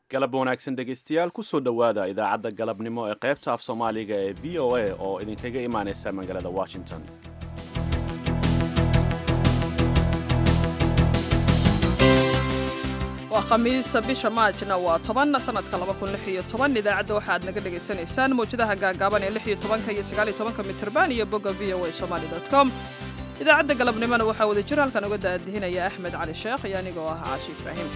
galab wanaagsan dhegaystayaal kusoo dhowaada idaacadda galabnimo ee qaybta af soomaaliga ee v o a oo idinkaga imaanaysa magaalada washington waa khamiisa bisha maajna waa toban sanadka idaacadda waxaad naga dhegaysanaysaan mawjadaha gaagaaban ee iyo tobanka iyo sagaaliyo tobanka mitrban iyo bogga v o a somali com idaacadda galabnimona waxaa wada jir halkan uga daadihinaya axmed cali sheekh iyo anigoo ah caashi ibraahim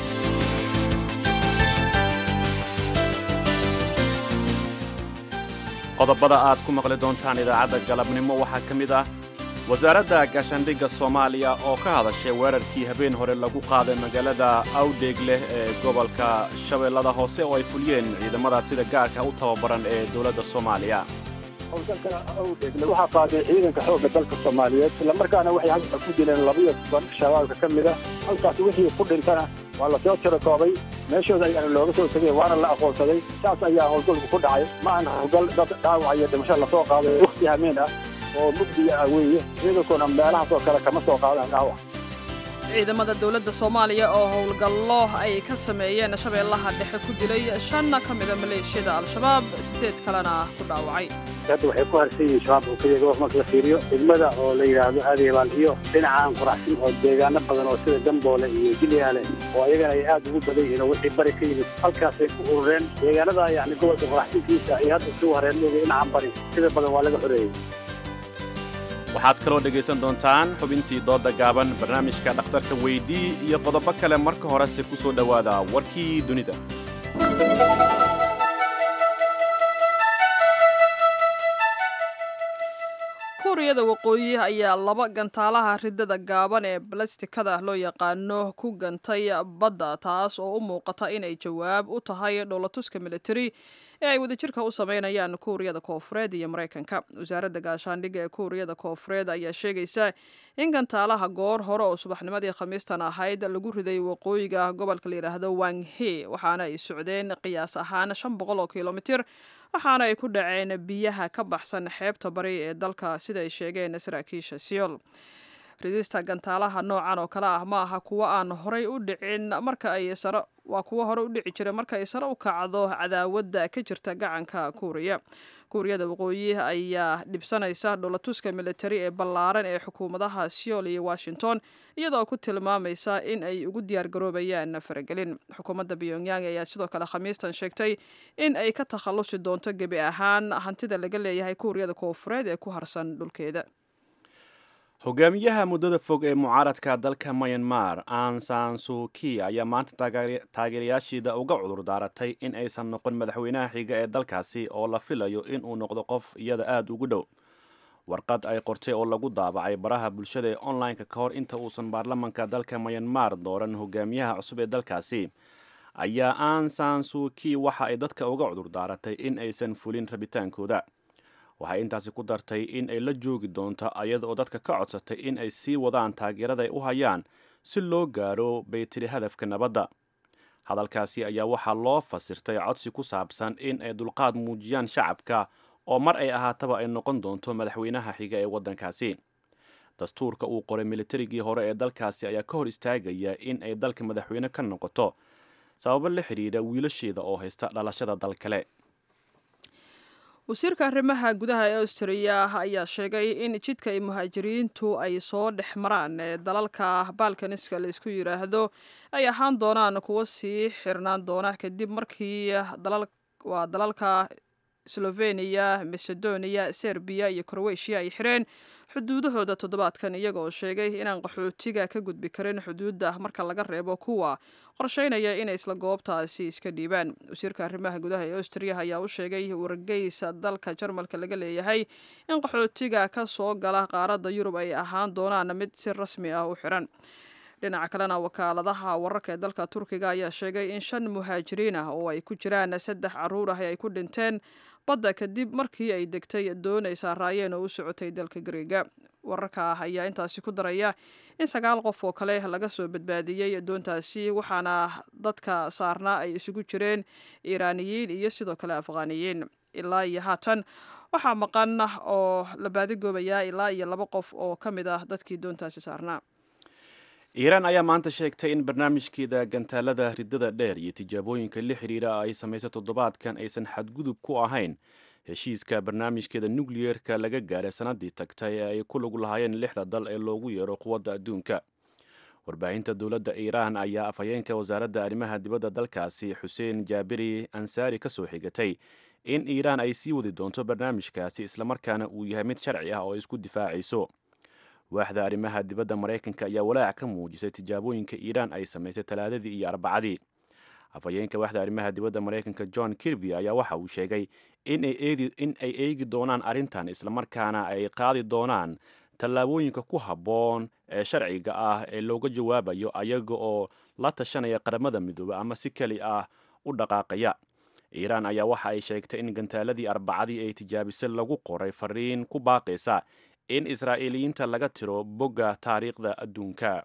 qodobada aad ku maqli doontaan idaacadda galabnimo waxaa ka mid ah wasaaradda gaashaandhigga soomaaliya oo ka hadashay weerarkii habeen hore lagu qaaday magaalada awdheeg leh ee gobolka shabeellada hoose oo ay fuliyeen ciidamada sida gaarka u tababaran ee dowladda soomaaliya howlgalka awdheegle waxaa qaaday ciidanka xoogga dalka soomaaliyeed islamarkaana waxay halka ku dileen labiyo toban shabaabka ka mid a halkaas wixii ku dhintana waa lasoo tirakoobay meeshooda ayaana looga soo tegay waana la aqoonsaday saas ayaa howlgalku ku dhacay ma aan howlgal dad dhaawac iyo dhimasho lasoo qaaday wakhti hameen ah oo mugdiya ah weeye ciidankuna meelahaas oo kale kama soo qaadaan dhaawac ciidamada dowladda soomaaliya oo howlgallo ay ka sameeyeen shabeellaha dhexe ku dilay shanna ka mida maleeshiyada al-shabaab siddeed kalena ku dhaawacay hadda waxay ku harsan yihiin shabaab oo keliya gobolka marka la fiiriyo degmada oo la yidhaahdo adeebaan iyo dhinacaan quraxsin oo deegaano badan oo sida gamboole iyo jilyaale oo ayagana ay aad ugu badan yihiin oo wixii bari ka yimid halkaasay ku urureen deegaanada yacni gobolka quraxsinkiisa iyo hadda isugu hareenooga dhinacan bari sida badan waa laga xoreeyey waxaad kaloo dhegaysan doontaan xubintii doodda gaaban barnaamijka dhakhtarka weydii iyo qodobo kale marka horese ku soo dhowaada warkii dunida kuuriyada waqooyi ayaa laba gantaalaha ridada gaaban ee balastikada loo yaqaano ku gantay badda taas oo u muuqata inay jawaab u tahay dhowlatuska militari ee ay wadajirka u sameynayaan kuuriyada koofureed iyo maraykanka wasaaradda gaashaandhigga ee kuuriyada koofureed ayaa sheegaysa in gantaalaha goor hore oo subaxnimadii khamiistan ahayd lagu riday waqooyiga gobolka la yidhaahdo wanghe waxaana ay socdeen qiyaas ahaan shan boqol oo kilomitir waxaana ay ku dhaceen biyaha ka baxsan xeebta bari ee dalka sida ay sheegeen saraakiisha siol ridista gantaalaha noocan oo kale ah ma aha kuwo aan horay u dhicin marka ay sare waa kuwo hore u dhici jira marka ay sare u kacdo cadaawadda ka jirta gacanka kuuriya kuuriyada waqooyi ayaa dhibsanaysa dholatuska militari ee ballaaran ee xukuumadaha seol iyo washington iyadoo ku tilmaamaysa in ay ugu diyaargaroobayaan faragelin xukuumadda pyongyang ayaa sidoo kale khamiistan sheegtay in ay ka takhallusi doonto gebi ahaan hantida laga leeyahay kuuriyada koofureed ee ku harsan dhulkeeda hogaamiyaha muddada fog ee mucaaradka dalka myanmar ansan suki ayaa maanta taageerayaashiida uga cudur daaratay in aysan noqon madaxweynaha xiga ee dalkaasi oo la filayo in uu noqdo qof iyada aada ugu dhow warqad ay qortay oo lagu daabacay baraha bulshada ee online-ka ka hor inta uusan baarlamanka dalka myanmar dooran hogaamiyaha cusub ee dalkaasi ayaa ansan suki waxa ay dadka uga cudur daaratay in aysan fulin rabitaankooda waxay intaasi ku dartay in ay la joogi doonto ayada oo dadka ka codsatay in ay sii wadaan taageerada ay u hayaan si loo gaaro bay tiri hadafka nabadda hadalkaasi ayaa waxaa loo fasirtay codsi ku saabsan in ay dulqaad muujiyaan shacabka oo mar ay ahaataba ay noqon doonto madaxweynaha xiga ee waddankaasi dastuurka uu qoray militarigii hore ee dalkaasi ayaa ka hor istaagaya in ay dalka madaxweyne ka noqoto sababo la xidhiidha wiilasheeda oo haysta dhalashada dal kale wasiirka arrimaha gudaha ee austriya ayaa sheegay in jidka ay muhaajiriintu ay soo dhex maraan ee dalalka balkaniska laysku yidhaahdo ay ahaan doonaan kuwo sii xirnaan doona kadib markii waa dalalka sloveniya macedonia serbiya iyo crowetiya ay xireen xuduudahooda toddobaadkan iyagoo sheegay inaan qaxootiga ka gudbi karin xuduudda marka laga reebo kuwa qorsheynaya inay isla goobtaasi iska dhiibaan wasiirka arrimaha gudaha ee austriya ayaa u sheegay wargeysa dalka jarmalka laga leeyahay in qaxootiga ka soo gala qaaradda yurub ay ahaan doonaan mid si rasmi ah u xiran dhinaca kalena wakaaladaha wararka ee dalka turkiga ayaa sheegay in shan muhaajiriin ah oo ay ku jiraan saddex caruur ah ay ku dhinteen badda kadib markii ay degtay doon ay saaraayeen oo u socotay dalka gariega wararka ah ayaa intaasi ku daraya in sagaal qof oo kale laga soo badbaadiyey doontaasi waxaana dadka saarnaa ay isugu jireen iiraaniyiin iyo sidoo kale afghaaniyiin ilaa iyo haatan waxaa maqan oo la baadigoobayaa ilaa iyo laba qof oo ka mid ah dadkii doontaasi saarnaa iiraan ayaa maanta sheegtay in barnaamijkeeda gantaalada ridada dheer iyo tijaabooyinka la xiriira ay samaysay toddobaadkan aysan xadgudub ku ahayn heshiiska barnaamijkeeda nukliyeerka laga gaaray sannaddii tagtay ee ay ku lug lahaayeen lixda dal ee loogu yeero quwadda adduunka warbaahinta dowladda iiraan ayaa afhayeenka wasaaradda arrimaha dibadda dalkaasi xuseen jaabiri ansaari ka soo xigatay in iiraan ay sii wadi doonto barnaamijkaasi islamarkaana uu yahay mid sharci ah oo isku difaacayso waaxda arrimaha dibadda maraykanka ayaa walaac ka muujisay tijaabooyinka iiraan ay samaysay talaadadii iyo arbacadii afhayeenka waaxda arrimaha dibadda maraykanka john kirby ayaa waxa uu sheegay in ay eegi doonaan arrintan islamarkaana ay qaadi doonaan tallaabooyinka ku habboon ee sharciga ah ee looga jawaabayo ayaga oo la tashanaya qaramada midoobe ama si keli ah u dhaqaaqaya iiraan ayaa waxa ay sheegtay in gantaaladii arbacadii ay tijaabisay lagu qoray fariin ku baaqaysa in israa'iiliyiinta laga tiro bogga taariikhda adduunka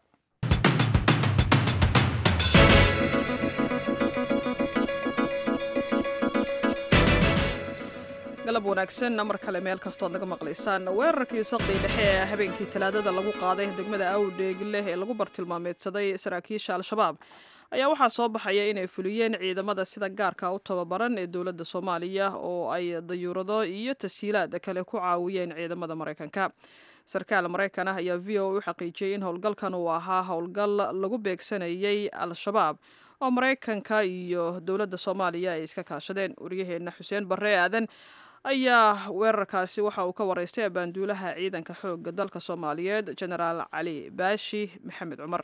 galab wanaagsan mar kale meel kastood naga maqlaysaan weerarkii saqdii dhexe ee habeenkii talaadada lagu qaaday degmada awdheeg leh ee lagu bartilmaameedsaday saraakiisha al-shabaab ayaa waxaa soo baxaya inay fuliyeen ciidamada sida gaarka u tababaran ee dowladda soomaaliya oo ay dayuurado iyo tashiilaad kale ku caawiyeen ciidamada maraykanka sarkaal maraykan ah ayaa v o u xaqiijiyey in howlgalkan uu ahaa howlgal lagu beegsanayay al-shabaab oo maraykanka iyo dowladda soomaaliya ay iska kaashadeen waryaheena xuseen barre aadan ayaa weerarkaasi waxa uu ka waraystay abaanduulaha ciidanka xoogga dalka soomaaliyeed genaraal cali baashi maxamed cumar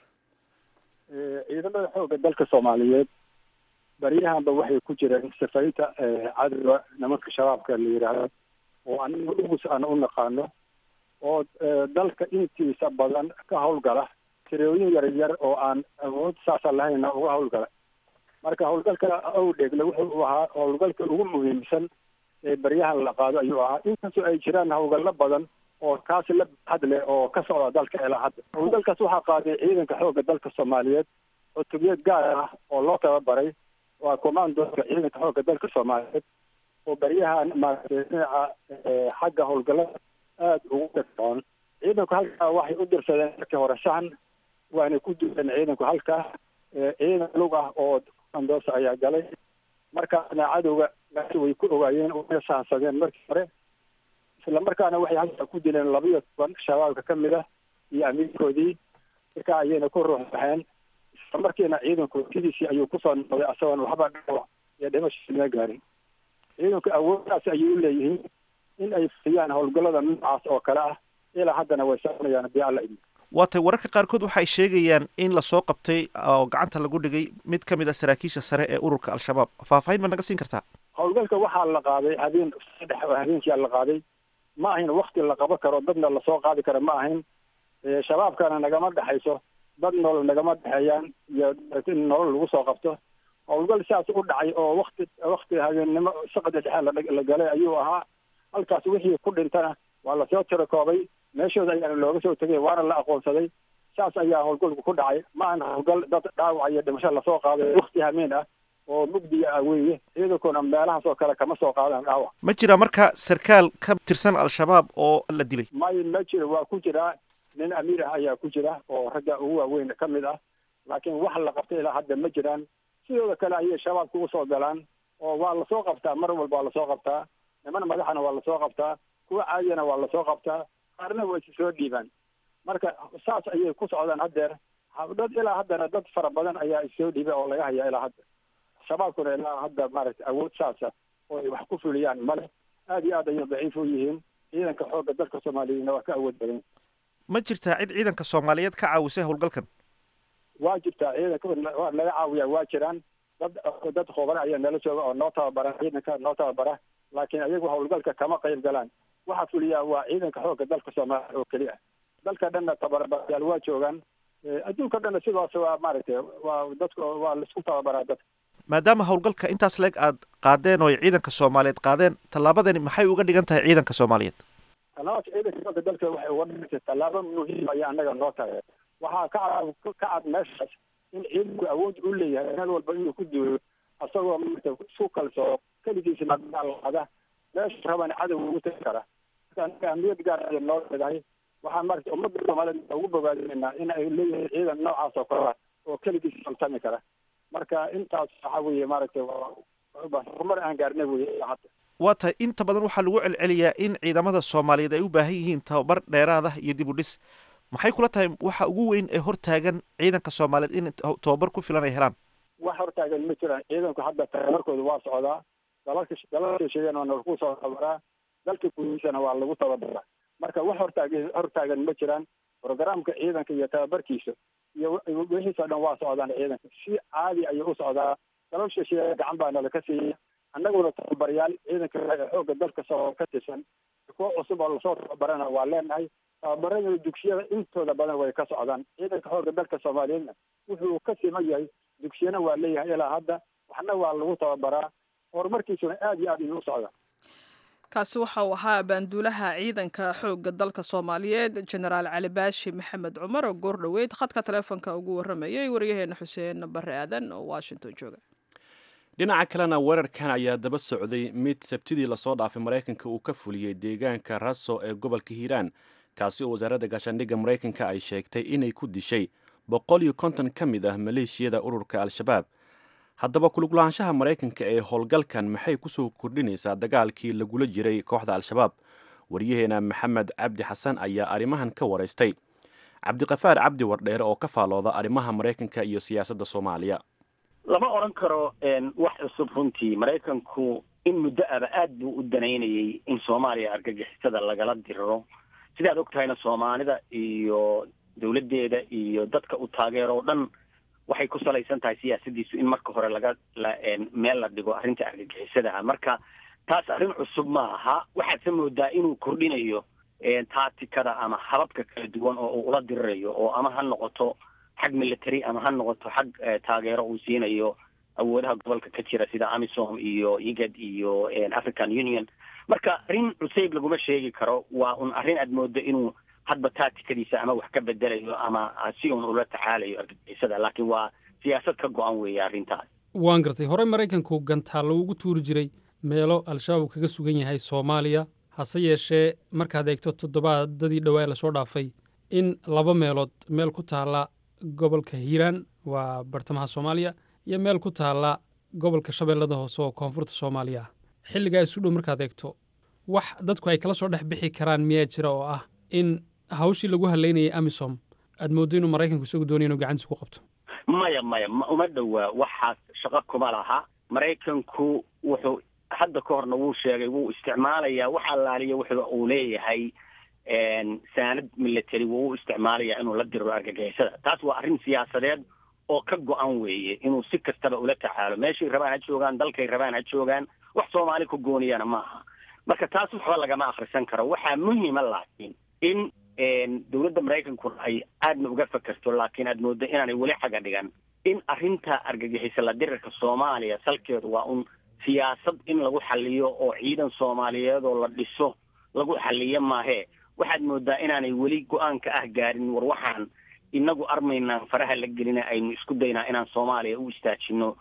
ciidamada xoogga dalka soomaaliyeed baryahanba waxay ku jireen safarinta cadowga nimanka shabaabka la yidhaahdo oo aniga ugus aan u naqaano oo dalka intiisa badan ka howlgala tirooyin yar yar oo aan awood saasa lahayna uga howlgala marka howlgalka awdheegle wuxuu ahaa howlgalka ugu muhiimsan ee baryahan la qaado ayuu ahaa inkastoo ay jiraan howlgallo badan oo kaasi la baxad leh oo ka socda dalka ilaa hadda howlgalkaas waxaa qaaday ciidanka xoogga dalka soomaaliyeed cutubiyad gaar ah oo loo tababaray waa commandoska ciidanka xoogga dalka soomaaliyeed oo baryahan maaragtay dhinaca xagga howlgallada aada ugu dhagsoon ciidanku halkaa waxay u dirsadeen markii hore sahan waana ku duleen ciidanku halkaa ciidan lug ah oo commandos ayaa galay markaasna cadowga way ku ogaayeen way sahansadeen markii hore isla markaana waxay halkaa ku dileen labiyo toban shabaabka ka mid ah iyo amiirkoodii markaa ayayna ku ruux baxeen isla markiina ciidanku sidiisii ayuu kusoo noqday asagoon waxba dhaawac iyo dhimasho ma gaarin ciidanku awooddaas ayay u leeyihiin in ay fuliyaan howlgallada noocaas oo kale ah ilaa haddana way soconayaan haddii alla idin waatay wararka qaarkood waxay sheegayaan in lasoo qabtay oo gacanta lagu dhigay mid ka mid a saraakiisha sare ee ururka al-shabaab faahfaahin ma naga siin kartaa howlgalka waxaa la qaaday habeen saddex oo habeenkia la qaaday ma ahayn wakti la qaban karo dadna lasoo qaadi karo ma ahayn shabaabkana nagama dhexayso dad nolol nagama dhexeeyaan iyo in nolol lagu soo qabto howlgal sidaas u dhacay oo wakti wakti habeennimo saqda dhexe la galay ayuu ahaa halkaas wixii ku dhintana waa lasoo tirakoobay meeshooda ayaana looga soo tegay waana la aqoonsaday saas ayaa howlgalku ku dhacay ma ahan howlgal dad dhaawac iyo dhimasho lasoo qaaday wakti hameen ah oo mugdiga ah weeye ciidankuna meelahaas oo kale kama soo qaadaan dhaawac ma jira marka sarkaal ka tirsan al-shabaab oo la dilay may ma jiro waa ku jiraa nin amiir ah ayaa ku jira oo ragga ugu waaweyn ka mid ah laakiin wax la qabtay ilaa hadda ma jiraan sidooda kale ayay shabaabka usoo galaan oo waa lasoo qabtaa mar walba waa lasoo qabtaa niman madaxana waa lasoo qabtaa kuwa caadiyana waa lasoo qabtaa qaarna waa isi soo dhiibaan marka saas ayay ku socdaan haddeer dad ilaa haddana dad fara badan ayaa issoo dhiibay oo laga hayaa ilaa hadda shabaabkuna ilaa hadda maaragtay awood saasa oo ay wax ku fuliyaan male aada iyo aad ayay daciif u yihiin ciidanka xoogga dalka soomaaliyeedna waa ka awood badan ma jirtaa cid ciidanka soomaaliyeed ka caawisay howlgalkan waa jirtaa ciidanka waa laga caawiyaa waa jiraan dad dad khubara ayaa nala jooga oo noo tababara ciidanka noo tababara laakiin ayagu howlgalka kama qayb galaan waxaa fuliyaa waa ciidanka xoogga dalka soomaaliya oo keli ah dalka dhanna tababarayaal waa joogaan adduunka dhanna sidaas waa maaragtay waa dadku waa laisku tababaraa dadka maadaama howlgalka intaas leeg aad qaadeen oo ay ciidanka soomaaliyeed qaadeen tallaabadani maxay uga dhigan tahay ciidanka soomaaliyeed tallaabada ciidanka xoogga dalka waxay uga dhigantay tallaabo muhiim ayaa annaga noo tahay waxaa ka cad ka cad meeshaas in ciidanku awood u leeyahay meel walba inuu ku duulo asagoo maarata isku kalsoo keligiisna daalada meesha rabana cadow ugu tagi kara marka annaga amniyad gaar ayay noo leedahay waxaan maaragtay ummadda soomaaliyeed ugu bogaadinaynaa in ay leeyihiin ciidan noocaas oo kale ah oo keligiis samtami kara marka intaas waxa weeye maaragtay horumar aan gaarnay weye ilaa hadda waa tahay inta badan waxaa lagu celceliyaa in ciidamada soomaaliyeed ay u baahan yihiin tababar dheeraad ah iyo dib u dhis maxay kula tahay waxa ugu weyn ee hortaagan ciidanka soomaaliyeed in tababar ku filan ay helaan wax hortaagan ma jiraan ciidanku hadda tababarkooda waa socdaa dalalka dalalka sheegeen waa lagu soo tababaraa dalka gudihiisana waa lagu tababaraa marka wax hortaagan hortaagan ma jiraan programka ciidanka iyo tababarkiisa iyo wixiisoo dhan waa socdaan ciidanka si caadi ayuu u socdaa dalal shisheeye gacan baa nala ka siiyey annaguna tababaryaal ciidanka xoogga dalka soo ka tirsan kuwo cusub oo lasoo tababarana waa leenahay tababarada dugsiyada intooda badan way ka socdaan ciidanka xoogga dalka soomaaliyeedna wuxuu ka siman yahay dugsiyana waa leeyahay ilaa hadda waxna waa lagu tababaraa horumarkiisuna aad iyo aad ayuu u socdaa kaasi waxa uu ahaa baanduulaha ciidanka xoogga dalka soomaaliyeed jenaraal cali baashi maxamed cumar oo goor dhoweyd khadka taleefonka ugu warramayay waryaheena xuseen bare aadan oo washington jooga dhinaca kalena weerarkan ayaa daba socday mid sabtidii lasoo dhaafay maraykanka uu ka fuliyey deegaanka raso ee gobolka hiiraan kaasi oo wasaaradda gaashaandhigga maraykanka ay sheegtay inay ku dishay boqol iyo konton ka mid ah maleeshiyada ururka al-shabaab haddaba kuluglaanshaha maraykanka ee howlgalkan maxay kusoo kordhinaysaa dagaalkii lagula jiray kooxda al-shabaab waryaheena maxamed cabdi xasan ayaa arrimahan ka waraystay cabdiqafaar cabdi wardheere oo ka faalooda arrimaha maraykanka iyo siyaasadda soomaaliya lama odhan karo wax cusub runtii maraykanku in muddo aba aad buu u danaynayay in soomaaliya argagixisada lagala diriro sidaad og tahayna soomaalida iyo dawladdeeda iyo dadka u taageero o dhan waxay ku salaysan tahay siyaasadiisu in marka hore laga meel la dhigo arrinta argagixisada ah marka taas arrin cusub ma aha waxaadse moodaa inuu kordhinayo taatikada ama hababka kala duwan oo uu ula dirirayo oo ama ha noqoto xag military ama ha noqoto xag taageero uu siinayo awoodaha gobolka ka jira sida amisom iyo igad iyo african union marka arrin cusayb laguma sheegi karo waa un arrin aad moodo inuu hadba taatikadiisa ama wax ka bedelayo ama si un ula tacaalayo argagixisada laakiin waa siyaasad ka go-an weeye arrintaas waan gartay horey maraykanku gantaalo ugu tuuri jiray meelo al-shabaab kaga sugan yahay soomaaliya hase yeeshee markaad eegto toddobaadadii dhowaa lasoo dhaafay in laba meelood meel ku taalla gobolka hiiraan waa bartamaha soomaaliya iyo meel ku taalla gobolka shabeellada hoose oo koonfurta soomaaliya ah xilligaa isu dhow markaad eegto wax dadku ay kala soo dhex bixi karaan miyaa jira oo ah in hawshii lagu halaynayay amisom aad mooddo inuu maraykanku isagu doonaya inuu gacantiisa ku qabto maya maya uma dhowaa waxaas shaqo kuma laha maraykanku wuxuu hadda ka horna wuu sheegay wuu isticmaalayaa wax allaaliya wuxuu uu leeyahay saanad military wuu u isticmaalayaa inuu la diriro argagixisada taas waa arrin siyaasadeed oo ka go-an weeye inuu si kastaba ula tacaalo meeshay rabaan ha joogaan dalkay rabaan ha joogaan wax soomaali ku gooniyana ma aha marka taas waxba lagama akrisan karo waxaa muhiima laakiin in dowladda maraykankuna ay aadna uga fakerto laakiin aad mooddo inaanay weli xaga dhigan in arrinta argagixisa la dirirka soomaaliya salkeedu waa un siyaasad in lagu xaliyo oo ciidan soomaaliyeed oo la dhiso lagu xaliyo maahee waxaad moodaa inaanay weli go-aanka ah gaarin war waxaan inagu armaynaan faraha la gelina aynu isku daynaa inaan soomaaliya u istaajino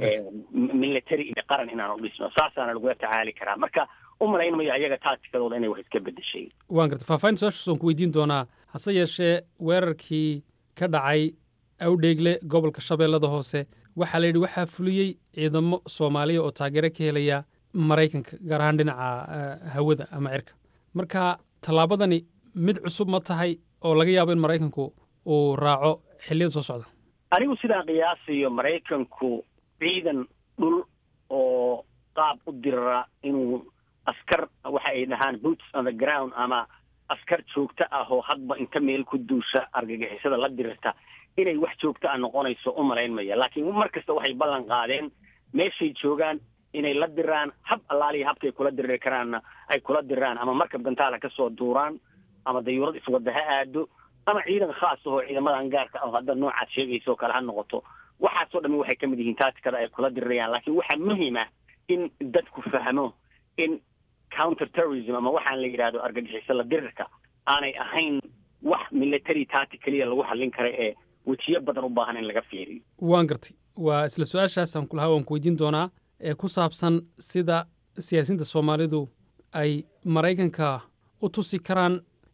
military iyo qaran inaan u dhisno saasaana lagula tacaali karaa marka u malayn mayo ayaga taatikadooda inay wax iska bedeshay waan gartay faahfaahinta su-aashaas waan ku weydiin doonaa hase yeeshee weerarkii ka dhacay awdheegle gobolka shabeellada hoose waxaa la yidhi waxaa fuliyey ciidamo soomaaliya oo taageero ka helaya maraykanka gaar ahaan dhinaca hawada ama cirka marka tallaabadani mid cusub ma tahay oo laga yaabo in maraykanku uu raaco xilliyada soo socda anigu sidaan qiyaasayo maraykanku ciidan dhul oo qaab u dirara inuu askar waxa ay dhahaan boots on the ground ama askar joogto ah oo hadba inta meel ku duusha argagixisada la dirirta inay wax joogto ah noqonayso u malayn maya laakiin mar kasta waxay ballan qaadeen meeshay joogaan inay la diraan hab allaaliya habkay kula diriri karaanna ay kula diraan ama markab gantaala ka soo duuraan ama dayuurad iswadda ha aado ama ciidan khaas ahoo ciidamadan gaarka ah oo hadda noocaad sheegaysa oo kale ha noqoto waxaasoo dhami waxay ka mid yihiin taatikada ay kula dirirayaan laakiin waxaa muhiim ah in dadku fahmo in counter terrorism ama waxaan la yidhahdo argagixiso la dirirka aanay ahayn wax military tatic keliya lagu xallin kara ee wejiyo badan u baahan in laga fiiriyo waan gartay waa isla su-aashaasaan kulahaa waan ku weydiin doonaa ee ku saabsan sida siyaasiyiinta soomaalidu ay maraykanka u tusi karaan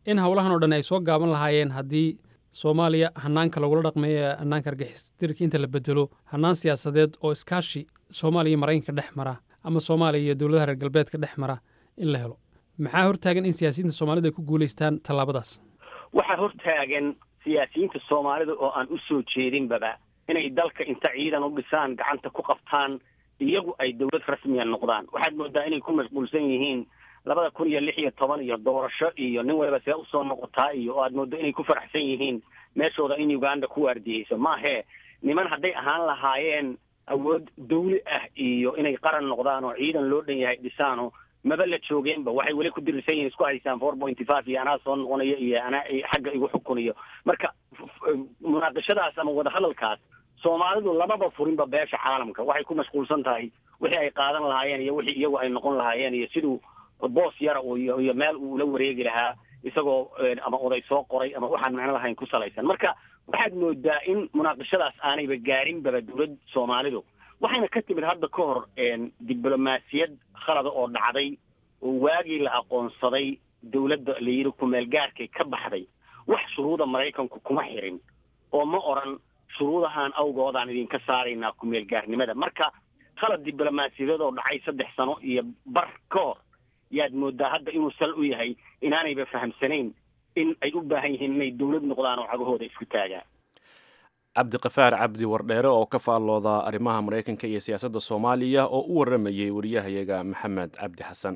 in howlahan oo dhan ay soo gaaban lahaayeen haddii soomaaliya hanaanka lagula dhaqmeeyo hanaanka argixistirka inta la bedelo hanaan siyaasadeed oo iskaashi soomaaliya iyo maraykanka dhex mara ama soomaaliya iyo dowladaha reer galbeedka dhex mara in la helo maxaa hortaagan in siyaasiyiinta soomaalidu ay ku guulaystaan tallaabadaas waxaa hortaagan siyaasiyiinta soomaalida oo aan u soo jeedinbaba inay dalka inta ciidan u dhisaan gacanta ku qabtaan iyagu ay dowlad rasmiya noqdaan waxaad moodaa inay ku mashquulsan yihiin labada kun iyo lix iyo toban iyo doorasho iyo nin waliba see usoo noqotaa iyo oo aad moodo inay ku faraxsan yihiin meeshooda in uganda ku waardiyeyso maahee niman hadday ahaan lahaayeen awood dawli ah iyo inay qaran noqdaan oo ciidan loo dhan yahay dhisaano maba la joogeenba waxay weli ku dirisan yihiin isku haysaan four pointy five iyo anaa soo noqonayo iyo anaa xagga igu xukunayo marka munaaqashadaas ama wadahadalkaas soomaalidu lamaba furinba beesha caalamka waxay ku mashquulsan tahay wixii ay qaadan lahaayeen iyo wixii iyagu ay noqon lahaayeen iyo siduu boos yara iyo iyo meel uu la wareegi lahaa isagoo ama oday soo qoray ama waxaan macno lahayn ku salaysan marka waxaad moodaa in munaaqashadaas aanayba gaarinbaba dowlad soomaalidu waxayna ka timid hadda ka hor diblomaasiyad khalada oo dhacday oo waagii la aqoonsaday dowladda la yidhi kumeel gaarkay ka baxday wax shuruuda maraykanku kuma xirin oo ma oran shuruudahan awgoodaan idinka saaraynaa kumeel gaarnimada marka khalad diblomaasiyadeed oo dhacay saddex sano iyo bar ka hor yaad moodaa hadda inuu sal u yahay inaanayba fahamsanayn in ay u baahan yihiin inay dowlad noqdaan oo cagahooda isku taagaan cabdiqafaar cabdi wardheere oo ka faallooda arrimaha maraykanka iyo siyaasadda soomaaliya oo u waramayey wariyahayaga maxamed cabdi xasan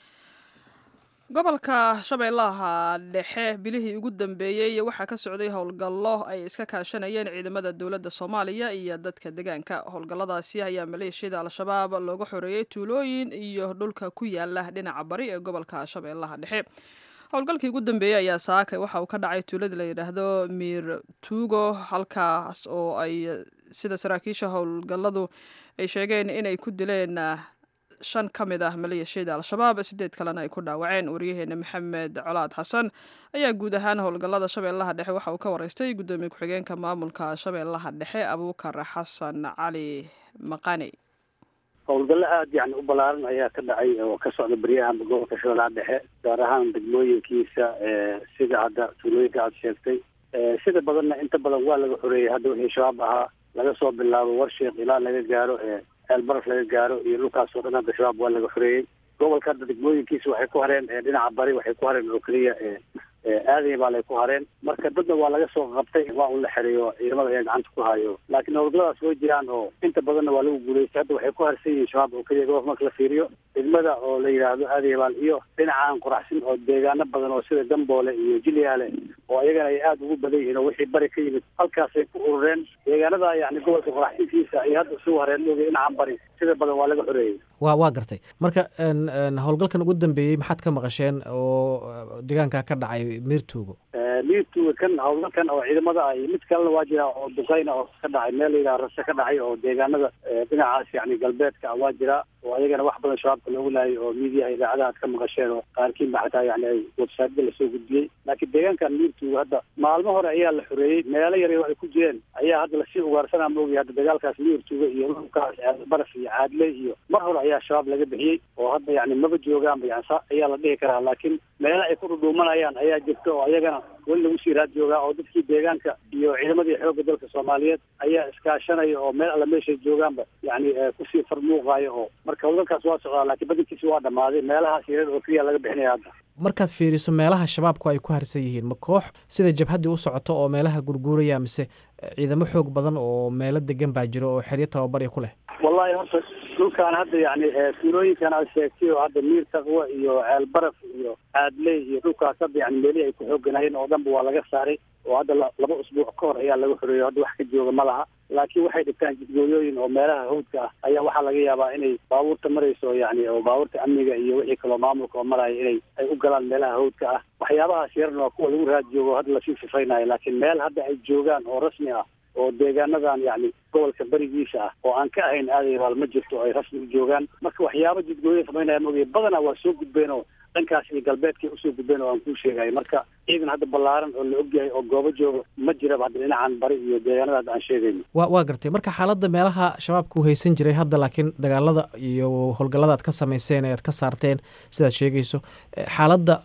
gobolka shabeellaha dhexe bilihii ugu dambeeyey waxaa ka socday howlgallo ay iska kaashanayeen ciidamada dowladda soomaaliya iyo dadka deegaanka howlgalladaasi ayaa maleeshiyada al-shabaab looga xoreeyey tuulooyin iyo dhulka ku yaala dhinaca bari ee gobolka shabeellaha dhexe howlgalkii ugu dambeeyey ayaa saakay waxa uu ka dhacay tuulada la yidhaahdo miir tuugo halkaas oo ay sida saraakiisha howlgalladu ay sheegeen inay ku dileen shan ka mid ah maleeshiyada al-shabaab sideed kalena ay ku dhaawaceen wariyaheena maxamed colaad xasan ayaa guud ahaan howlgallada shabeellaha dhexe waxa uu ka wareystay guddoomiye ku-xigeenka maamulka shabeellaha dhexe abuukar xasan cali maqani howlgallo aada yani u ballaaran ayaa ka dhacay oo ka socda beryahan gobolka shabeellaha dhexe gaar ahaan degmooyinkiisa sida hadda tuulooyinka aada sheegtay sida badanna inta badan waa laga xoreeyey hadda wixii shabaab ahaa laga soo bilaabo warsheekh ilaa laga gaaro ceelbaraf laga gaaro iyo dhulkaasoo dhan hadda shabaab waa laga xoreeyey gobolka hadda degmooyinkiisa waxay ku hareen dhinaca bari waxay ku hareen oo keliya aaday baa lay ku hareen marka dadna waa laga soo qabtay waa un la xereeyo ciidamada ayaa gacanta ku hayo laakiin howlgalladaas way jiraan oo inta badanna waa lagu guulaystay hadda waxay ku harsan yihiin shabaab oo keliya gobolka marka la fiiriyo degmada oo la yidhaahdo aadayabaal iyo dhinacaan qoraxsin oo deegaano badan oo sida gamboole iyo jilyaale oo iyagana ay aada ugu badan yihiin oo wixii bari ka yimid halkaasay ku urureen deegaanada yani gobolka qoraxsinkiisa iyo hadda isugu hareen mooga dhinacan bari sida badan waa laga xoreeyey wa waa gartay marka howlgalkan ugu dambeeyey maxaad ka maqasheen oo deegaanka ka dhacay miirtuugo miirtuuga kan howlgalkan oo ciidamada ah iyo mid kalena waa jira oo duqeyna oo ka dhacay meel la yidhaha rase ka dhacay oo deegaanada dhinacaas yani galbeedka waa jira oo ayagana wax badan shabaabka loogu laayay oo miidiyaha idaacadaha ad ka maqasheen oo qaarkiinba xataa yani ay websaatyada lasoo gudbiyey laakiin deegaankan miirtuuga hadda maalmo hore ayaa la xoreeyey meelo yar ay ku jireen ayaa hadda lasii ugaarsanaa maogay hadda dagaalkaas miirtuuga iyo dhulkaas baraf iyo caadle iyo mar hore ayaa shabaab laga bixiyey oo hadda yani maba joogaanba yani sa ayaa la dhihi karaa laakiin meelo ay ku dhudhuumanayaan ayaa jirta oo ayagana weli lagu sii raad joogaa oo dadkii deegaanka iyo ciidamadii xoogga dalka soomaaliyeed ayaa iskaashanaya oo meel alla meeshay joogaanba yani kusii farmuuqaayo oo marka howlgalkaas waa socdaa laakiin badankiisi waa dhammaaday meelahaas yareer oo keliya laga bixinaya hadda markaad fiiriso meelaha shabaabku ay ku harsan yihiin ma koox sida jabhaddii u socoto oo meelaha gurguuraya mise ciidamo xoog badan oo meelo degan baa jiro oo xeryo tababarya ku leh wallahi horta dhulkaan hadda yani tuulooyinkan aad sheegtay oo hadda miir taqwa iyo ceel baraf iyo caadley iyo dhulkaas hadda yani meelihii ay ku xooganayeen oo dhanba waa laga saaray oo hadda laba usbuuc ka hor ayaa laga xoreeyey hadda wax ka jooga ma laha laakiin waxay dhigtaan jidgooyooyin oo meelaha hawdka ah ayaa waxaa laga yaabaa inay baabuurta marayso yani oo baabuurta amniga iyo wixii kaloo maamulka oo maraya inay ay u galaan meelaha hawdka ah waxyaabahaas yarna waa kuwa lagu raad joogo hadda lasii sifaynayo laakiin meel hadda ay joogaan oo rasmi ah oo deegaanadan yani gobolka berigiisa ah oo aan ka ahayn aadayabaal ma jirto ay rasmi u joogaan marka waxyaaba jidgooya samaynaya maogay badanaa waa soo gudbeen oo dhankaas iyo galbeedkay usoo gudbeen oo aan kuu sheegayo marka ciidan hadda ballaaran oo la ogyahay oo goobo jooga ma jiraba hadda dhinacan bari iyo deegaanada hadda aan sheegayno wa waa gartay marka xaaladda meelaha shabaabka uu haysan jiray hadda laakiin dagaalada iyo howlgallada aad ka samayseen ee aad ka saarteen sidaad sheegayso xaaladda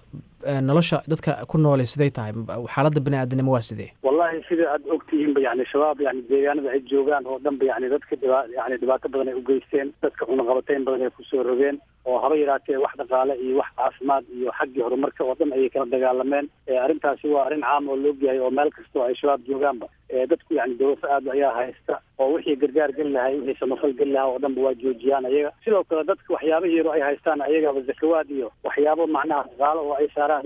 nolosha dadka ku noolay siday tahay xaaladda bani aadamnimo waa sidee wallahi sida aad ogtihiinba yani shabaab yani deegaanada ay joogaan oo dhanba yani dadka dhiba yani dhibaato badan ay u geysteen dadka cunaqabateyn badan ay kusoo rogeen oo haba yaraatee wax dhaqaale iyo wax caafimaad iyo xaggii horumarka oo dhan ayay kala dagaalameen arrintaasi waa arrin caam oo loo yahay oo meel kasta oo ay shabaab joogaanba dadku yani dawlad aad ayaa haysta oo wixii gargaar geli lahay wixii samafal geli lahaa oo dhanba waa joojiyaan ayaga sidoo kale dadka waxyaabihii yaro ay haystaan ayagaba zakawaad iyo waxyaabo macnaha dhaqaalo oo ay saaraan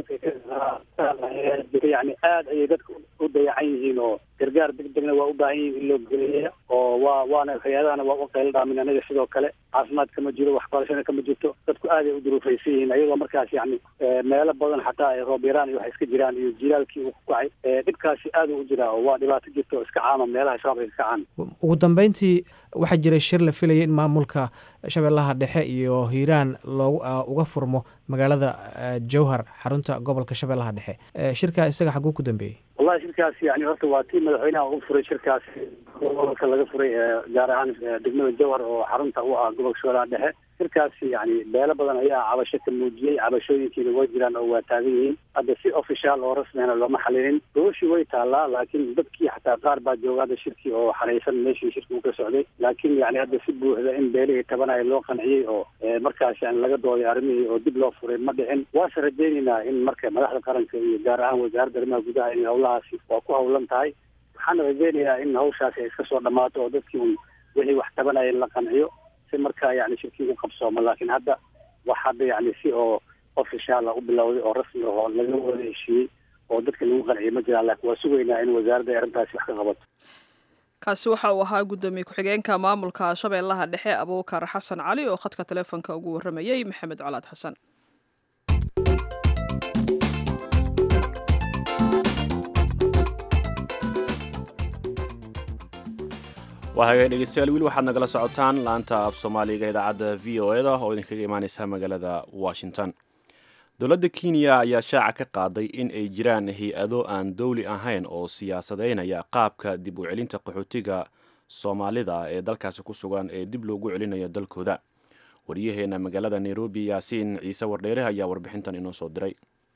yani aad ayay dadka u dayacan yihiin oo gargaar degdegna waa u baahan yihiin in loo geliya oo waa waana hay-adahana waa u qaylo dhaamin anaga sidoo kale caafimaad kama jiro waxbarashana kama jirto dadku aad ay u duruufaysan yihiin ayagoo markaas yani meelo badan xataa ay roob yaraan iyo wax iska jiraan iyo jilaalkii uu ku kacay dhibkaasi aad u jiraa oo waa dhibaato jirta oo iska caama meelaha shabaab ay iska caan ugu dambeyntii waxaa jiray shir la filayay in maamulka shabeellaha dhexe iyo hiiraan loogu uga furmo magaalada jowhar xarunta gobolka shabeellaha dhexe shirkaa isaga xaguu ku dambeeyey wallahi shirkaasi yani horta waa tii madaxweynaha u furay shirkaasi gobolka laga furay gaar ahaan degmada jowhar oo xarunta u ah gobolka shabeellaha dhexe shirkaasi yani beelo badan ayaa cabasho ka muujiyey cabashooyinkiina way jiraan oo waa taagan yihiin hadda si official oo rasmihana looma xalilin gobashii way taallaa laakiin dadkii xataa qaar baa jooga hadda shirkii oo xaraysan meeshii shirki uu ka socday laakiin yani hadda si buuxda in beelihii tabanaya loo qanciyey oo markaas yani laga dooday arrimihii oo dib loo furay ma dhicin waase rajaynaynaa in marka madaxda qaranka iyo gaar ahaan wasaaradda arrimaha gudaha in hawlahaasi waa ku hawlan tahay waxaana rajaynayaa in hawshaasi ay iska soo dhammaato oo dadkii un wixii wax tabanaya in la qanciyo si markaa yani shirkii u qabsoomo laakiin hadda wax hadda yani si oo official u bilowday oo rasmi oo laga wada heshiiyey oo dadka lagu qanciyay ma jiraan laakiin waa sugaynaa in wasaaradda ay arrintaasi wax ka qabato kaasi waxa uu ahaa guddoomiye ku-xigeenka maamulka shabeellaha dhexe abuukar xasan cali oo khadka taleefonka ugu warramayey maxamed colaad xasan waa hagaag dhegeystayaal weli waxaad nagala socotaan laanta af soomaaliga idaacadda v o eda oo idinkaga imaaneysa magaalada washington dowladda kenya ayaa shaaca ka qaaday in ay jiraan hay-ado aan dowli ahayn oo siyaasadeynaya qaabka dib u celinta qaxootiga soomaalida ee dalkaasi ku sugan ee dib loogu celinayo dalkooda waryaheena magaalada nairobi yaasiin ciise wardheere ayaa warbixintan inoo soo diray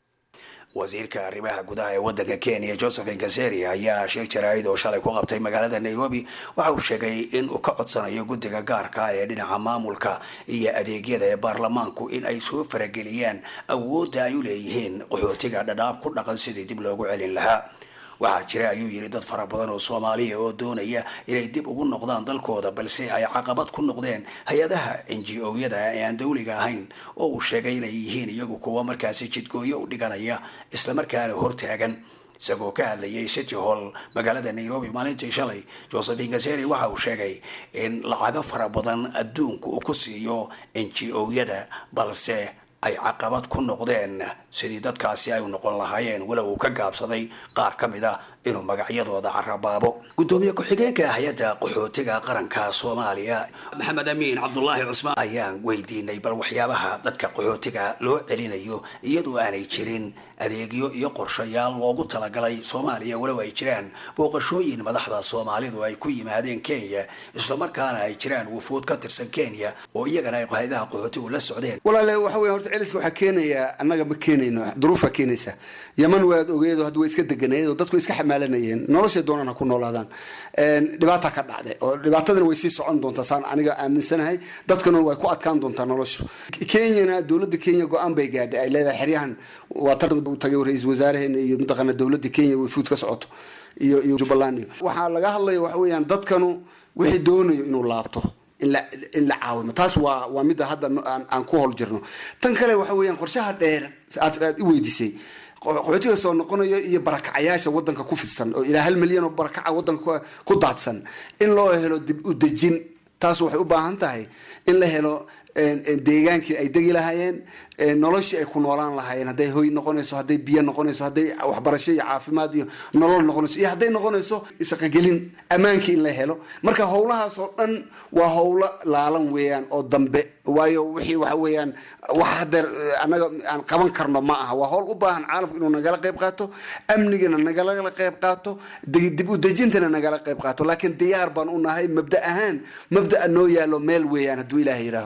wasiirka arrimaha gudaha ee wadanka kenya joseph nkaseri ayaa shir jaraa'id oo shalay ku qabtay magaalada nairobi waxa uu sheegay in uu ka codsanayo guddiga gaarka ee dhinaca maamulka iyo adeegyada ee baarlamaanku in ay soo farageliyaan awoodda ay u leeyihiin qaxootiga dhadhaab ku dhaqan sidii dib loogu celin lahaa waxaa jira ayuu yidhi dad fara badan oo soomaaliya oo doonaya inay dib ugu noqdaan dalkooda balse ay caqabad ku noqdeen hay-adaha n g o-yada ee aan dawliga ahayn oo uu sheegay inay yihiin iyagu kuwa markaasi jidgooyo u dhiganaya islamarkaana hortaagan isagoo ka hadlayay city hall magaalada nairobi maalintii shalay josephin gaseri waxa uu sheegay in lacago fara badan adduunka uu ku siiyo n g o-yada balse ay caqabad ku noqdeen sidii dadkaasi ay u noqon lahaayeen walow uu ka gaabsaday qaar ka mid a inuu magacyadooda carabaabo guddoomiye ku-xigeenka hay-adda qaxootiga qaranka soomaaliya maxamed amiin cabdulaahi cusmaan ayaan weydiinay bal waxyaabaha dadka qaxootiga loo celinayo iyadoo aanay jirin adeegyo iyo qorshayaal loogu talagalay soomaaliya walow ay jiraan booqashooyin madaxda soomaalidu ay ku yimaadeen kenya islamarkaana ay jiraan wufuud ka tirsan kenya oo iyagana ay hay-adaha qaxootigu la socdeen walaale waxa wey horta celiska waxaa keenaya annaga ma keenayno duruufaa keenaysa yaman waad ogeedo hadda way iska deganeed oo dadku iska xamaalanayeen noloshay doonaan ha ku noolaadaan dhibaata ka dhacday oo dhibaatadana way sii socon doontaa saan aniga aaminsanahay dadkana way ku adkaan doontaa noloshu kenyana dowladda kenya go-aan bay gaadhay ay leedahay xeryahan waa tar tagay ra-iisul wasaaraheena iyo mataqaana dowladda kenya way fuud ka socoto iyo iyo jubbaland iyo waxaa laga hadlaya waxa weeyaan dadkanu wixii doonayo inuu laabto in la in la caawimo taas waa waa midda hadda aan aan ku hol jirno tan kale waxa weeyaan qorshaha dheer aad aad i weydiisay qaxootiga soo noqonayo iyo barakacayaasha wadanka ku fidsan oo ilaa hal milyan oo barakaca wadanka ku daadsan in loo helo dib u dejin taas waxay u baahan tahay in la helo deegaankii ay degi lahaayeen noloshii ay ku noolaan lahaayeen hadday hoy noqonayso hadday biyo noqonayso hadday waxbarasho iyo caafimaad iyo nolol noqonayso iyo hadday noqonayso isaqagelin ammaankii in la helo marka howlahaas oo dhan waa howlo laalan weeyaan oo dambe waayo wixii waxa weeyaan wax hadeer annaga aan qaban karno ma aha waa howl u baahan caalamku inuu nagala qayb qaato amnigana nagala qayb qaato dib u dejintana nagala qayb qaato laakiin diyaar baan u nahay mabda ahaan mabdaa noo yaalo meel weeyaan hadduu ilaaha yidhaaho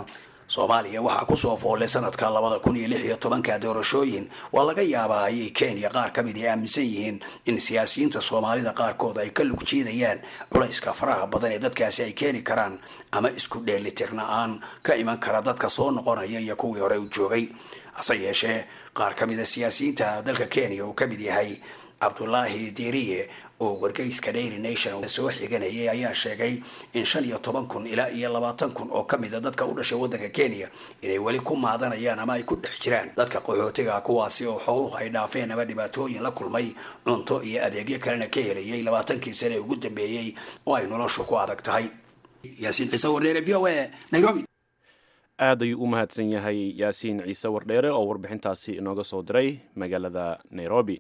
soomaaliya waxaa kusoo foolay sanadka labada kun iyo lix iyo tobanka doorashooyin waa laga yaabaa ayay kenya qaar ka mid ay aaminsan yihiin in siyaasiyiinta soomaalida qaarkood ay ka lug jiidayaan culayska faraha badan ee dadkaasi ay keeni karaan ama isku dheelitirna-aan ka iman kara dadka soo noqonaya iyo kuwii hore u joogay hase yeeshee qaar ka mida siyaasiyiinta dalka kenya uu ka mid yahay cabdulaahi diiriye oo wargeyska dairy nation soo xiganayay ayaa sheegay in shan iyo toban kun ilaa iyo labaatan kun oo ka mida dadka u dhashay waddanka kenya inay weli ku maadanayaan ama ay ku dhex jiraan dadka qaxootiga kuwaasi oo xooluhu ay dhaafeen ama dhibaatooyin la kulmay cunto iyo adeegyo kalena ka helayay labaatankii sane ugu dambeeyey oo ay noloshu ku adag tahay yaasiin ciise warneere v o a nairobi aad ayuu u mahadsan yahay yaasiin ciise wardheere oo warbixintaasi inooga soo diray magaalada nairobi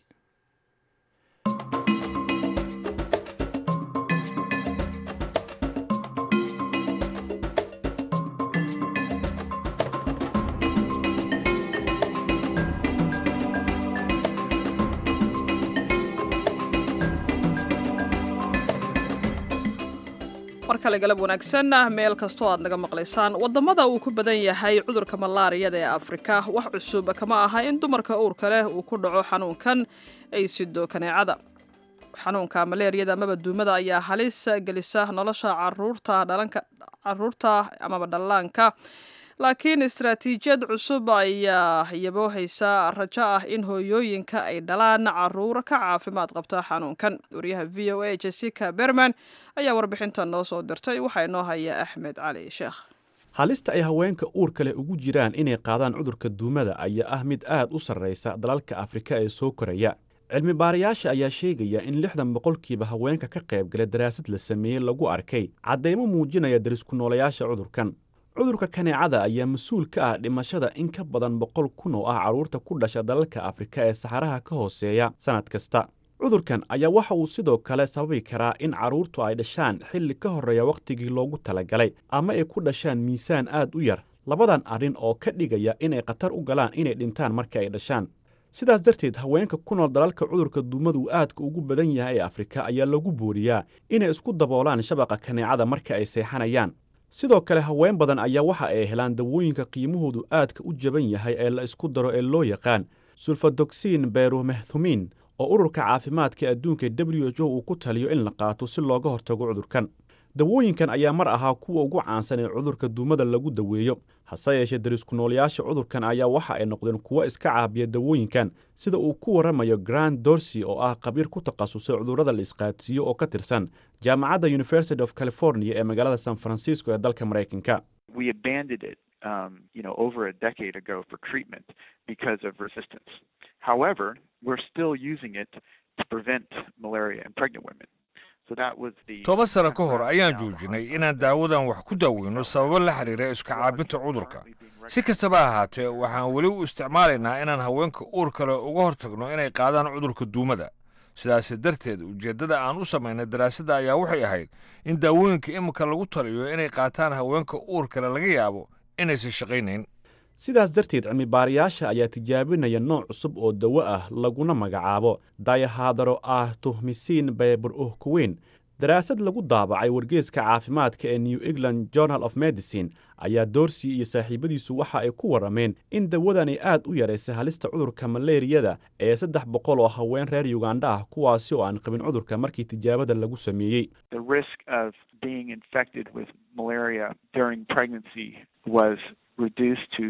mar kale galab wanaagsan meel kastoo aad naga maqlaysaan wadamada uu ku badan yahay cudurka malaariyada ee afrika wax cusub kama aha in dumarka uurka leh uu ku dhaco xanuunkan ay sido kaneecada xanuunka maleeriyada amaba duumada ayaa halis gelisa nolosha caruurta dhalanka caruurta amaba dhallaanka laakiin istaraatiijiyad cusub ayaa yaboohaysa rajo ah in hooyooyinka ay dhalaan caruur ka caafimaad qabta xanuunkan wariyaha v o a jessica berman ayaa warbixintan noo soo dirtay waxaa inoo haya axmed cali sheekh halista ay haweenka uurka leh ugu jiraan inay qaadaan cudurka duumada ayaa ah mid aad u sarraysa dalalka afrika ee soo koraya cilmi baarayaasha ayaa sheegaya in lixdan boqolkiiba haweenka ka qaybgala daraasad la sameeyey lagu arkay caddaymo muujinaya darisku noolayaasha cudurkan cudurka kaneecada ayaa mas-uul ka ah dhimashada in ka badan boqol kun oo ah carruurta ku dhasha dalalka afrika ee saxaraha ka hooseeya sannad kasta cudurkan ayaa waxa uu sidoo kale sababi karaa in carruurtu ay dhashaan xilli ka horreeya wakhtigii loogu talagalay ama ay ku dhashaan miisaan aad u yar labadan arrin oo ka dhigaya inay khatar u galaan inay dhintaan marka ay dhashaan sidaas darteed haweenka ku nool dalalka cudurka duumadu aadka ugu badan yahay ee afrika ayaa lagu booriyaa inay isku daboolaan shabaqa kaneecada marka ay seexanayaan sidoo kale haween badan ayaa waxa ay helaan dawooyinka qiimahoodu aadka u jaban yahay ee la isku daro ee loo yaqaan sulfadoksiin beromehtumin oo ururka caafimaadka adduunka w h o uu ku taliyo in la qaato si looga hortago cudurkan dawooyinkan ayaa mar ahaa kuwa ugu caansan ee cudurka duumada lagu daweeyo hase yeeshee darisku noolayaasha cudurkan ayaa waxa ay noqdeen kuwo iska caabiya dawooyinkan sida uu ku warramayo grand dorsey oo ah khabiir ku takhasusay cudurrada la isqaadsiiyo oo ka tirsan jaamacadda university of california ee magaalada san francisco ee dalka maraykanka we abandoned it, um, you know, over a decade ago for treatment because of resistance. However, we're still using it to prevent malaria in pregnant women. So that was the toban sano ka hor ayaan joojinay inaan daawadan wax ku daaweyno sababo la xiriira iska caabinta cudurka si kastaba ahaatee waxaan weli u isticmaalaynaa inaan haweenka uur kale uga hortagno inay qaadaan cudurka duumada sidaas darteed ujeeddada aan u samaynay daraasadda ayaa waxay ahayd in daawooyinka iminka lagu taliyo inay qaataan haweenka uur kale laga yaabo inaysan shaqaynayn sidaas darteed cilmibaarayaasha ayaa tijaabinaya nooc cusub oo dawo ah laguna magacaabo dayahadaro ah tuhmisiin beybur uhkuweyn daraasad lagu daabacay wargeeska caafimaadka ee new england journal of medicine ayaa doorsi iyo saaxiibadiisu waxa ay ku warrameen in dawadani aad u yaraysay halista cudurka maleeriyada ee saddex boqol oo haween reer yuganda ah kuwaasi oo aan qabin cudurka markii tijaabada lagu sameeyey the risk of being infected with malaria during pregnancy was reduced to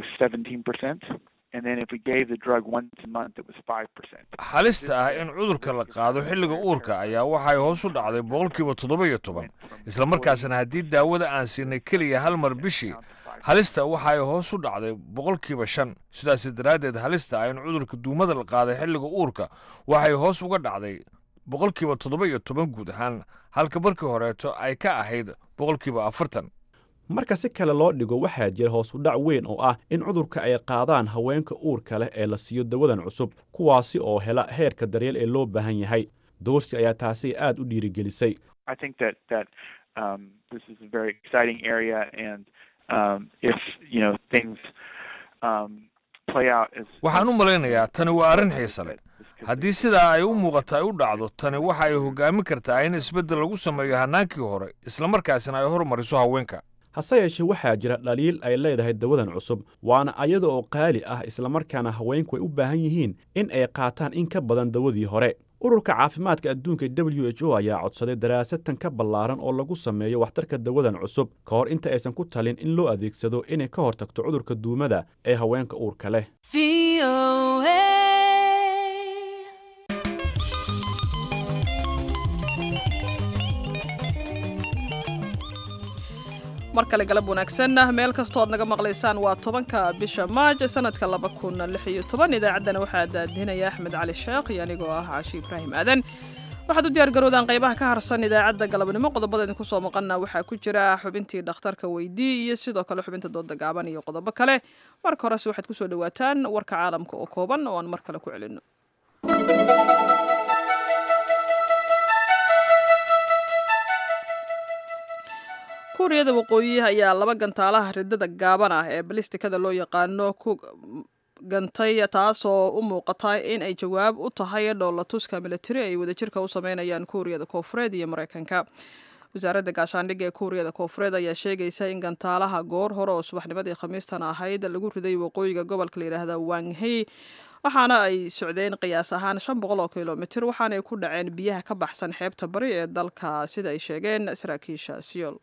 17%. And then if we gave the drug once a month, it was 5%. halista ah in cudurka la qaado xilliga uurka ayaa waxay hoos u dhacday boqolkiiba toddoba iyo toban isla markaasna haddii daawada aan siinay keliya hal mar bishii halista waxay hoos u dhacday boqolkiiba shan sidaas daraaddeed halista ah in cudurka duumada la qaaday xilliga uurka waxay hoos uga dhacday boqolkiiba toddoba iyo toban guud ahaan halka markii horeeto ay ka ahayd boqolkiiba afartan marka si kale loo dhigo waxaa jira hoos u dhac weyn oo ah in cudurka ay qaadaan haweenka uurka leh ee la siiyo dawadan cusub kuwaasi oo hela heerka daryeel ee loo baahan yahay doorsi ayaa taasi aad u dhiirigelisay I think that that um, this is a very exciting area, and um, if you know things um, play out as waxaan u malaynayaa tani waa arrin xiise leh haddii sidaa ay u muuqato ay u dhacdo tani waxa ay hoggaamin kartaa in isbeddel lagu sameeyo hannaankii hore islamarkaasina ay hormariso haweenka hase yeeshee waxaa jira dhaliil ay leedahay dawadan cusub waana ayada oo qaali ah islamarkaana haweenku ay u baahan yihiin in ay qaataan in ka badan dawadii hore ururka caafimaadka adduunka w h o ayaa codsaday daraasatan ka ballaaran oo lagu sameeyo waxtarka dawadan cusub ka hor inta aysan ku talin in loo adeegsado inay ka hortagto cudurka duumada ee haweenka uurka leh mar kale galab wanaagsan meel kastooad naga maqlaysaan waa tobanka bisha maaj sanadka laba kun lix iyo toban idaacaddana waxaa daadinaya axmed cali sheekh iyo anigoo ah caashi ibraahim aadan waxaad u diyaargarowdaan qaybaha ka harsan idaacadda galabnimo qodobada idinku soo maqana waxaa ku jira xubintii dhakhtarka weydii iyo sidoo kale xubinta dooda gaaban iyo qodobo kale marka horese waxaad kusoo dhawaataan warka caalamka oo kooban oo aan mar kale ku celino kuuriyada waqooyi ayaa laba gantaalaha ridada gaaban ah ee balistikada loo yaqaano ku gantay taasoo u muuqata in ay jawaab u tahay dhoolatuska militari ay wadajirka u sameynayaan kuuriyada koofureed iyo mareykanka wasaaradda gaashaandhigga ee kuuriyada koofureed ayaa sheegaysa in gantaalaha goor hore oo subaxnimadii khamiistan ahayd lagu riday waqooyiga gobolka layidhaahda wanghey waxaana ay socdeen qiyaas ahaan shan boqol oo kilomitir waxaanay ku dhaceen biyaha ka baxsan xeebta bari ee dalka sida ay sheegeen saraakiisha siyool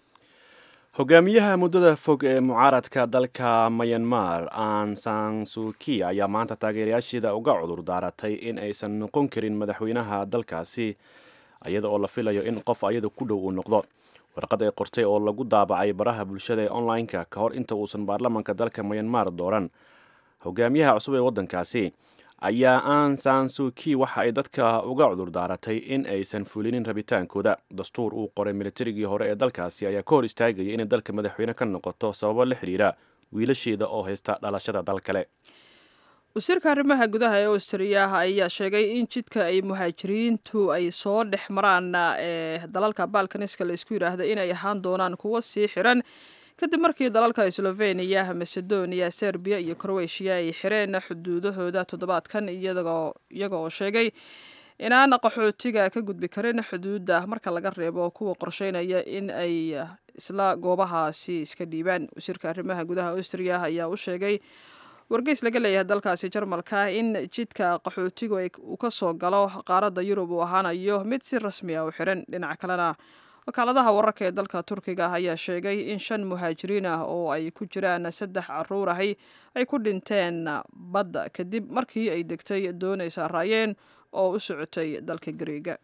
hogaamiyaha muddada fog ee mucaaradka dalka mayanmar an sansuki ayaa maanta taageerayaasheeda uga cudur daaratay in aysan noqon karin madaxweynaha dalkaasi iyada oo la filayo in qof ayada ku dhow uu noqdo warqad ay qortay oo lagu daabacay baraha bulshada ee online-ka ka hor inta uusan baarlamanka dalka mayanmar dooran hogaamiyaha cusub ee waddankaasi ayaa an sansuki waxa ay dadka uga cudur daaratay in aysan fulinin rabitaankooda dastuur uu qoray militarigii hore ee dalkaasi ayaa ka hor istaagaya inay dalka madaxweyne ka noqoto sababo la xidhiira wiilasheeda oo haysta dhalashada dal kale wasiirka arrimaha gudaha ee austriya ayaa sheegay in jidka ay muhaajiriintu ay soo dhex maraan ee dalalka balkaniska laysku yidhaahda inay ahaan doonaan kuwo sii xiran kadib markii dalalka sloveniya macedonia serbiya iyo crowetiya ay xireen xuduudahooda toddobaadkan iyaga oo sheegay inaan qaxootiga ka gudbi karin xuduudda marka laga reebo kuwa qorsheynaya in ay isla goobahaasi iska dhiibaan wasiirka arrimaha gudaha austriya ayaa u sheegay wargeys laga leeyahay dalkaasi jarmalka in jidka qaxootigu uu ka soo galo qaaradda yurub uu ahaanayo mid si rasmi ah u xiran dhinaca kalena wakaaladaha wararka ee dalka turkiga ayaa sheegay in shan muhaajiriin ah oo ay ku jiraan saddex caruur ahi ay ku dhinteen badda kadib markii ay degtay doonay saaraayeen oo u socotay dalka gariega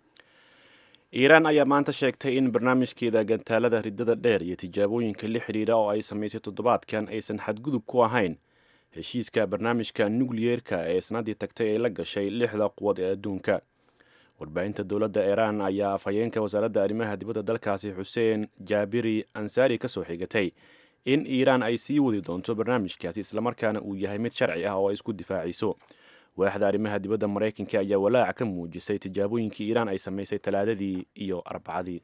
iiraan ayaa maanta sheegtay in barnaamijkeeda gantaalada riddada dheer iyo tijaabooyinka la xidhiidha oo ay samaysay toddobaadkan aysan xadgudub ku ahayn heshiiska barnaamijka nukliyeerka ee sanadii tagtay ay la gashay lixda quwad ee adduunka warbaahinta dowladda iiraan ayaa afhayeenka wasaaradda arrimaha dibadda dalkaasi xuseen jaabiri ansaari ka soo xigatay in iiraan ay sii wadi doonto barnaamijkaasi islamarkaana uu yahay mid sharci ah oo ay isku difaacayso waaxda arrimaha dibadda maraykanka ayaa walaac ka muujisay tijaabooyinkii iiraan ay samaysay talaadadii iyo arbacadii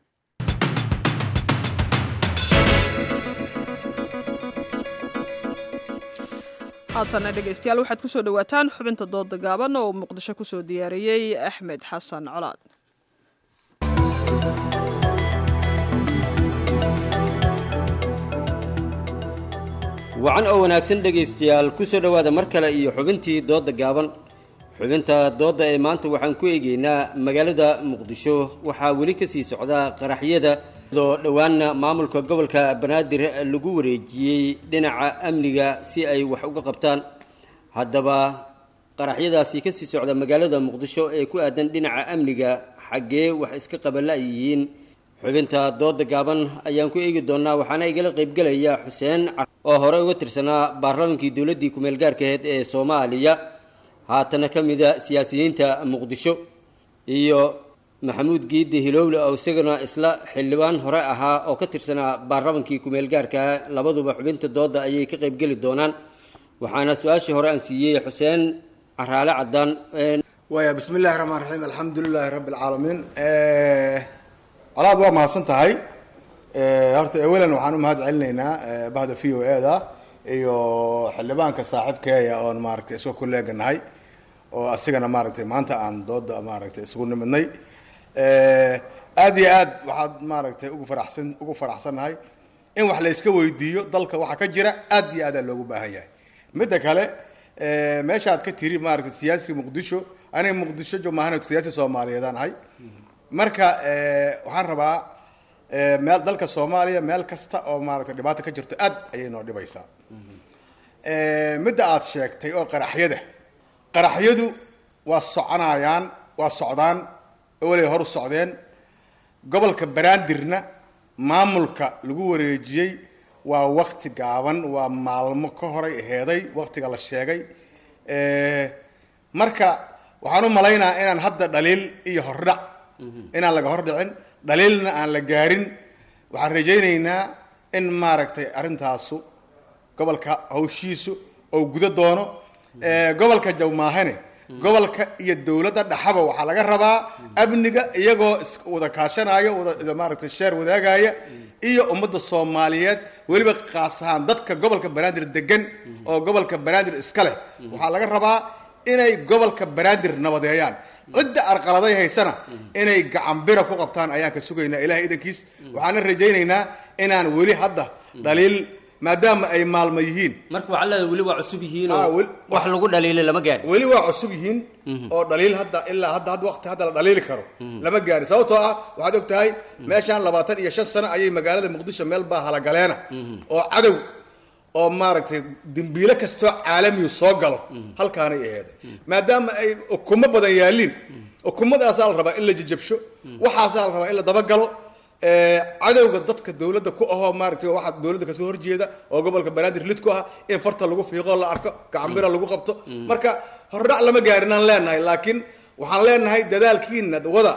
haatana dhegaystayaal waxaad kusoo dhawaataan xubinta dooda gaaban oo muqdisho kusoo diyaariyey axmed xasan colaad wacan oo wanaagsan dhegaystayaal kusoo dhowaada mar kale iyo xubintii dooda gaaban xubinta doodda ee maanta waxaan ku eegeynaa magaalada muqdisho waxaa weli ka sii socda qaraxyada oo dhowaanna maamulka gobolka banaadir lagu wareejiyey dhinaca amniga si ay wax uga qabtaan haddaba qaraxyadaasi kasii socda magaalada muqdisho ee ku aadan dhinaca amniga xaggee wax iska qabala ay yihiin xubinta dooda gaaban ayaan ku eegi doonaa waxaana igala qaybgelaya xuseen oo hore uga tirsanaa baarlamaankii dowladdii kumeel gaarkaheed ee soomaaliya haatana ka mida siyaasiyiinta muqdisho iyo maxamuud giidde hilowle oo isagana isla xildhibaan hore ahaa oo ka tirsanaa baarlamankii kumeel gaarkaa labaduba xubinta dooda ayay ka qaybgeli doonaan waxaana su-aashii hore aan siiyey xuseen caraale cadaan waya bismi illahi raxmaan raxiim alxamdu lilaahi rabbi alcaalamiin colaad waa mahadsan tahay horta ewelan waxaan u mahad celinaynaa bahda v o e da iyo xildhibaanka saaxiibkeeya oon maaragtay isga kuleeganahay oo asigana maaragtay maanta aan dooda maaragtay isugu nimidnay aada iyo aad waxaad maaragtay ugu faraxsan ugu faraxsannahay in wax la iska weydiiyo dalka waxa ka jira aad iyo aadaa loogu baahan yahay midda kale eh, meesha aad ka tiri maaragtay siyaasi muqdisho aniga muqdisho jo maahan siyaasi soomaaliyeedaan ahay marka eh, waxaan rabaa eh, meel dalka soomaaliya meel kasta oo maaragtay dhibaato ka jirto aad ayay noo dhibaysaa Eh, midda aad sheegtay oo qaraxyada qaraxyadu waa soconayaan waa socdaan walay hor u socdeen gobolka banaadirna maamulka lagu wareejiyey waa wakti gaaban waa maalmo ka horay aheeday waktiga la sheegay Eh, marka waxaan u malaynayaa inaan hadda dhaliil iyo hordhac inaan laga hordhicin dhaliilna aan la gaarin waxaan rajaynaynaa in maaragtay arrintaasu gobolka hawshiisu oo guda doono Eh, gobolka jawmaahane gobolka iyo dowladda dhaxaba waxaa laga rabaa amniga iyagoo is wada kaashanayo wada maaragtay sheer wadaagaya iyo ummadda soomaaliyeed weliba qaas ahaan dadka gobolka banaadir degan oo gobolka banaadir iska leh waxaa laga rabaa inay gobolka banaadir nabadeeyaan cidda arqaladay haysana inay gacanbira ku qabtaan ayaan ka sugaynaa ilahay idankiis waxaana rajaynaynaa inaan weli hadda dhaliil maadaama ay maalmo yihiin marka waxaa leedahay weli waa cusub yihiin Ah, oo wel- wax lagu dhaliilay lama gaarin weli waa cusub yihiin oo dhaliil hadda ilaa hadda hadda waqti hadda la dhaliili karo lama gaari sababtoo ah waxaad og tahay meeshaan labaatan iyo shan sano ayay magaalada muqdisho meel baa halagaleena oo cadow oo maaragtay dembiile kastoo caalamiyu soo galo halkaanay aheeday maadaama ay ukumo badan yaaliin ukumadaasaa la rabaa in la jajabsho waxaasaa la rabaa in la dabagalo Eh, cadowga dadka dowladda ku ahoo maaragtay waxa dowladda kasoo horjeeda oo gobolka banaadir lid ku ah in farta lagu fiiqo la arko gacanbira lagu qabto marka hordhac lama gaarinaan leenahay laakiin waxaan leenahay dadaalkiina wada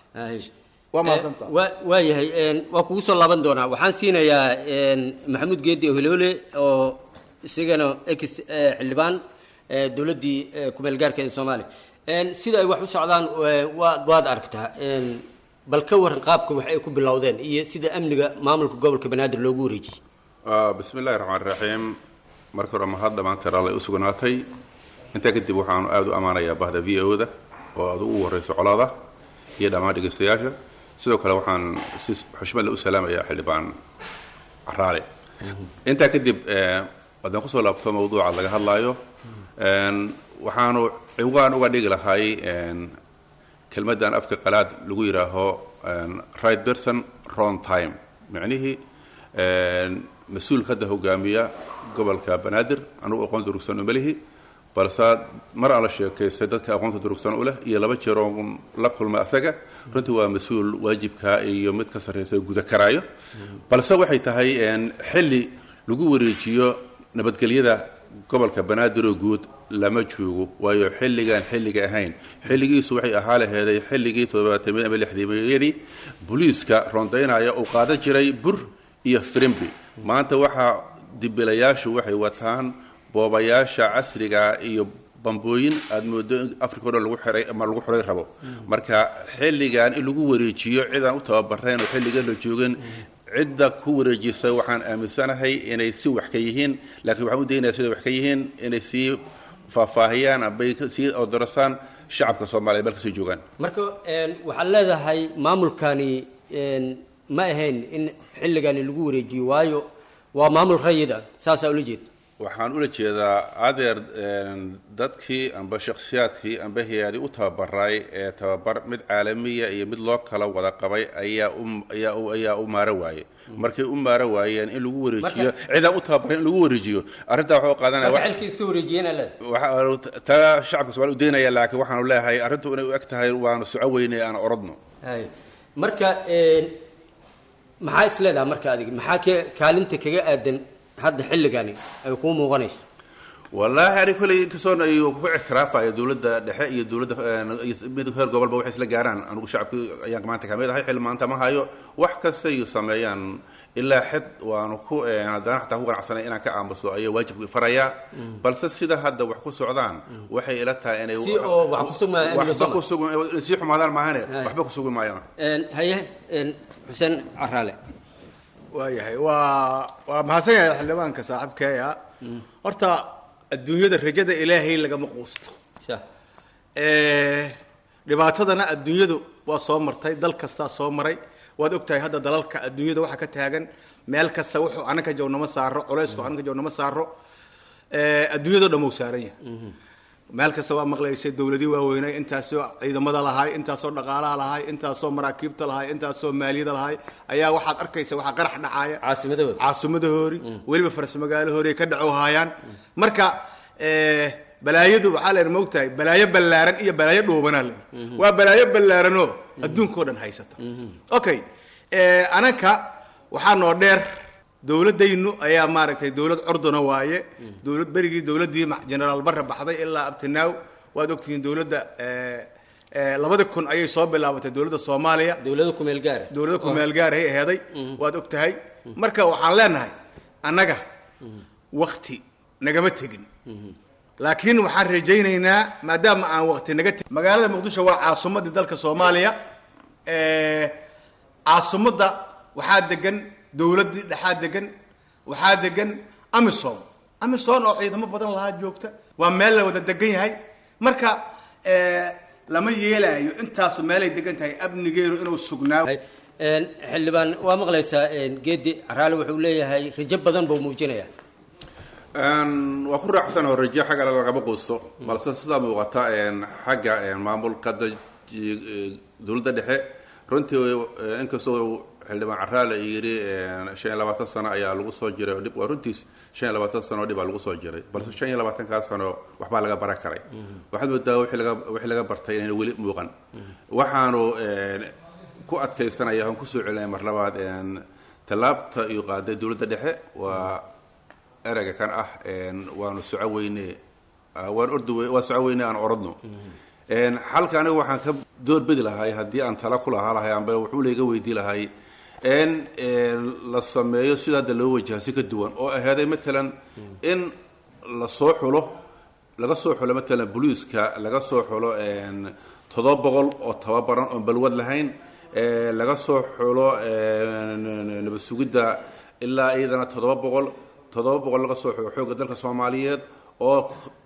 waa mahadsantaha waa waa yahay een, waa kugu soo laaban doonaa waxaan siinayaa een, maxamuud geedi ohloole oo isagana ex eh, xildhibaan eh, dowladdii eh, kumeel gaarka ee soomaaliya Een, sida ay wax u socdaan eh, waad waad aragtaa Een, bal ka waran qaabka wax ay ku bilowdeen iyo sida amniga maamulka gobolka banaadir loogu wareejiyey Ah, bismi illaahi raxmaan raxiim marka hore mahad dhammaanteen alle u sugnaatay intaa kadib waxaanu aada u ammaanayaa bahda v o da oo aad ugu horeyso colaada iyo dhammaan dhegeystayaasha sidoo kale waxaan si xushmad leh u salaamayaa xildhibaan caraale intaa kadib eh, haddaan kusoo laabto mawduuca laga hadlaayo een, waxaanu ciwaan uga dhigi lahay een, kelmaddan afka qalaad lagu yidhaaho een, right person wrong time micnihii een, mas-uulka hadda hogaamiya gobolka banaadir anugu aqoon durugsan uma lihi balse mar aan la sheekaystay dadka aqoonta durugsan u leh iyo laba jeer oon la kulmay asaga runtii waa mas-uul waajibka iyo mid ka sarreysa guda karaayo balse waxay tahay een, xilli lagu wareejiyo nabadgelyada gobolka banaadir oo guud lama joogo waayo xilligan xilliga ahayn xilligiisu waxay ahaa laheeday xilligii toddobaatamiya ama lixdimayadii booliiska rondaynaya uu qaadan jiray bur iyo firimbi maanta waxaa dibilayaashu waxay wataan boobayaasha casriga iyo bambooyin aada moodo in africa o dhan lagu xiray ama lagu xiray rabo marka xilligan in lagu wareejiyo cidaan u tababarayn oo xilligan la joogin cidda ku wareejisay waxaan aaminsanahay inay si wax ka yihiin laakiin waxaan u daynayaa siday wax ka yihiin inay sii faahfaahiyaan ambay sii odorasaan shacabka soomaaliya meel kasii joogaan marka een, waxaad leedahay maamulkani een, ma ahayn in xilligani lagu wareejiyo waayo waa maamul rayid ah saasaa ula jeeda waxaan ula jeedaa adeer een, dadkii amba shakhsiyaadkii amba hay-adi u tababaray ee tababar mid caalamiya iyo mid loo kala wada qabay ayaa u ayaa u ayaa u maaro waaye markay u maaro waayeen in lagu wareejiyo Marka- cidaan u tababaray in lagu wareejiyo arrintaa waxuu qaadanaya marka wax- xilkii iska wareejiyeen aa leedahay waxa taa shacabka soomaaliya u daynaya laakiin waxaanu leeyahay arrintu inay u eg tahay waanu soco weynay aan orodno Hay. marka een, maxaa is leedahay marka adiga maxaa ka kaalinta kaga aadan hadda xilligani ay kuu muuqanayso wallaahi ani kolley inkastoon ay ku ictiraafaya dowladda dhexe iyo dowladda een, iyo mid heer gobolba waxay isla gaaraan anigu shacabki ayaan maanta kamid ahay xil maanta ma hayo wax kasta ay sameeyaan ilaa xid waanu ku een, haddana xataa ku ganacsanay inaan ka aamuso ayaa waajibku farayaa balse sida hadda wax ku socdaan waxay ila tahay inay Si oo wax ku sugmaan amniga waxba Soomaaliya. ku sugan sii xumaadaan maahane Hay. waxba ku sugi maayaan Een, haye een, xuseen caraale waayahay waa waa mahadsan yahay xildhibaanka saaxiibkeeya horta adduunyada rajada ilaahay lagama quusto Sax. Eh, dhibaatadana adduunyadu waa soo martay dal kastaa soo maray waad ogtahay hadda dalalka adduunyada waxa ka taagan meel kasta wuxuu anaka jow nama saaro culaysku anaka jow nama saaro Eh, adduunyadoo dhan wuu saaran yahay meel kasta waa maqlaysay dowladii waaweynay intaasoo ciidamada lahay intaasoo dhaqaalaha lahay intaasoo maraakiibta lahay intaasoo maaliyada lahay ayaa waxaad arkaysa waxaa qarax dhacaaya caasimadahooda caasimadahori weliba faras magaalahoori ay ka dhaco haayaan marka eh, balaayadu waxaa leen moogtahay balaayo ballaaran iyo balaayo dhuubanaa leen waa balaayo ballaaranoo adduunkao dhan haysata okay eh, anaka waxaa noo dheer dowladaynu ayaa maaragtay dowlad cordona waaye dowlad berigii dowladdii ma- generaal barre baxday ilaa abtinaaw waad ogtihiin dowladda eh, eh, labadi kun ayay soo bilaabatay dowladda soomaaliya dowlada kumeel gaara dowlada kumeel gaarahay aheeday waad og tahay marka waxaan leenahay annaga wakti nagama tegin laakiin waxaan rajaynaynaa maadaama aan wakti naga tegin magaalada muqdisho waa caasimadii dalka soomaaliya Eh, caasimadda waxaa degan dowladdii dhexaa degan waxaa degan amisom amisom oo ciidamo badan lahaa joogta waa meel la wada degan yahay marka eh, lama yeelaayo intaasu meelay degan tahay amnigeedu inuu sugnaa Een, xildhibaan waa maqlaysaa een, geedi caraale wuxuu leeyahay rajo badan buu muujinayaa Een, waa ku raacsan oo rajo xagga lagama quusto balse sidaa muuqata een, xagga een, maamulka da- ji- dowladda dhexe runtii eh, inkastoo xildhibaan caraale yiri een, shan iyo labaatan sano ayaa lagu soo jiray oo dhib waa runtiis shan iyo labaatan sano oo dhib aa lagu soo jiray balse shan iyo labaatankaa sano waxbaa laga baran karay waxaad moodaa wixii laga wixii laga bartay inayna weli muuqan waxaanu een, ku adkaysanaya aan kusoo celinaya mar labaad een, tallaabta iyo qaaday dowladda dhexe waa ereyga kan ah een, waanu soco weyne ah, waan ordi wey- waa soco weyne aan orodno Een, halka aniga waxaan ka doorbidi lahay haddii aan tala ku lahaa lahay amba wuxuu layga weydii lahay in een, la sameeyo sida hadda loo wajaha si ka duwan oo ahaaday matalan in la soo xulo laga soo xulo matalan booliiska laga soo xulo een, toddoba boqol oo tababaran oon balwad lahayn ee, laga soo xulo een, nabad sugidda ilaa iyadana toddoba boqol toddoba boqol laga soo xulo xoogga dalka soomaaliyeed oo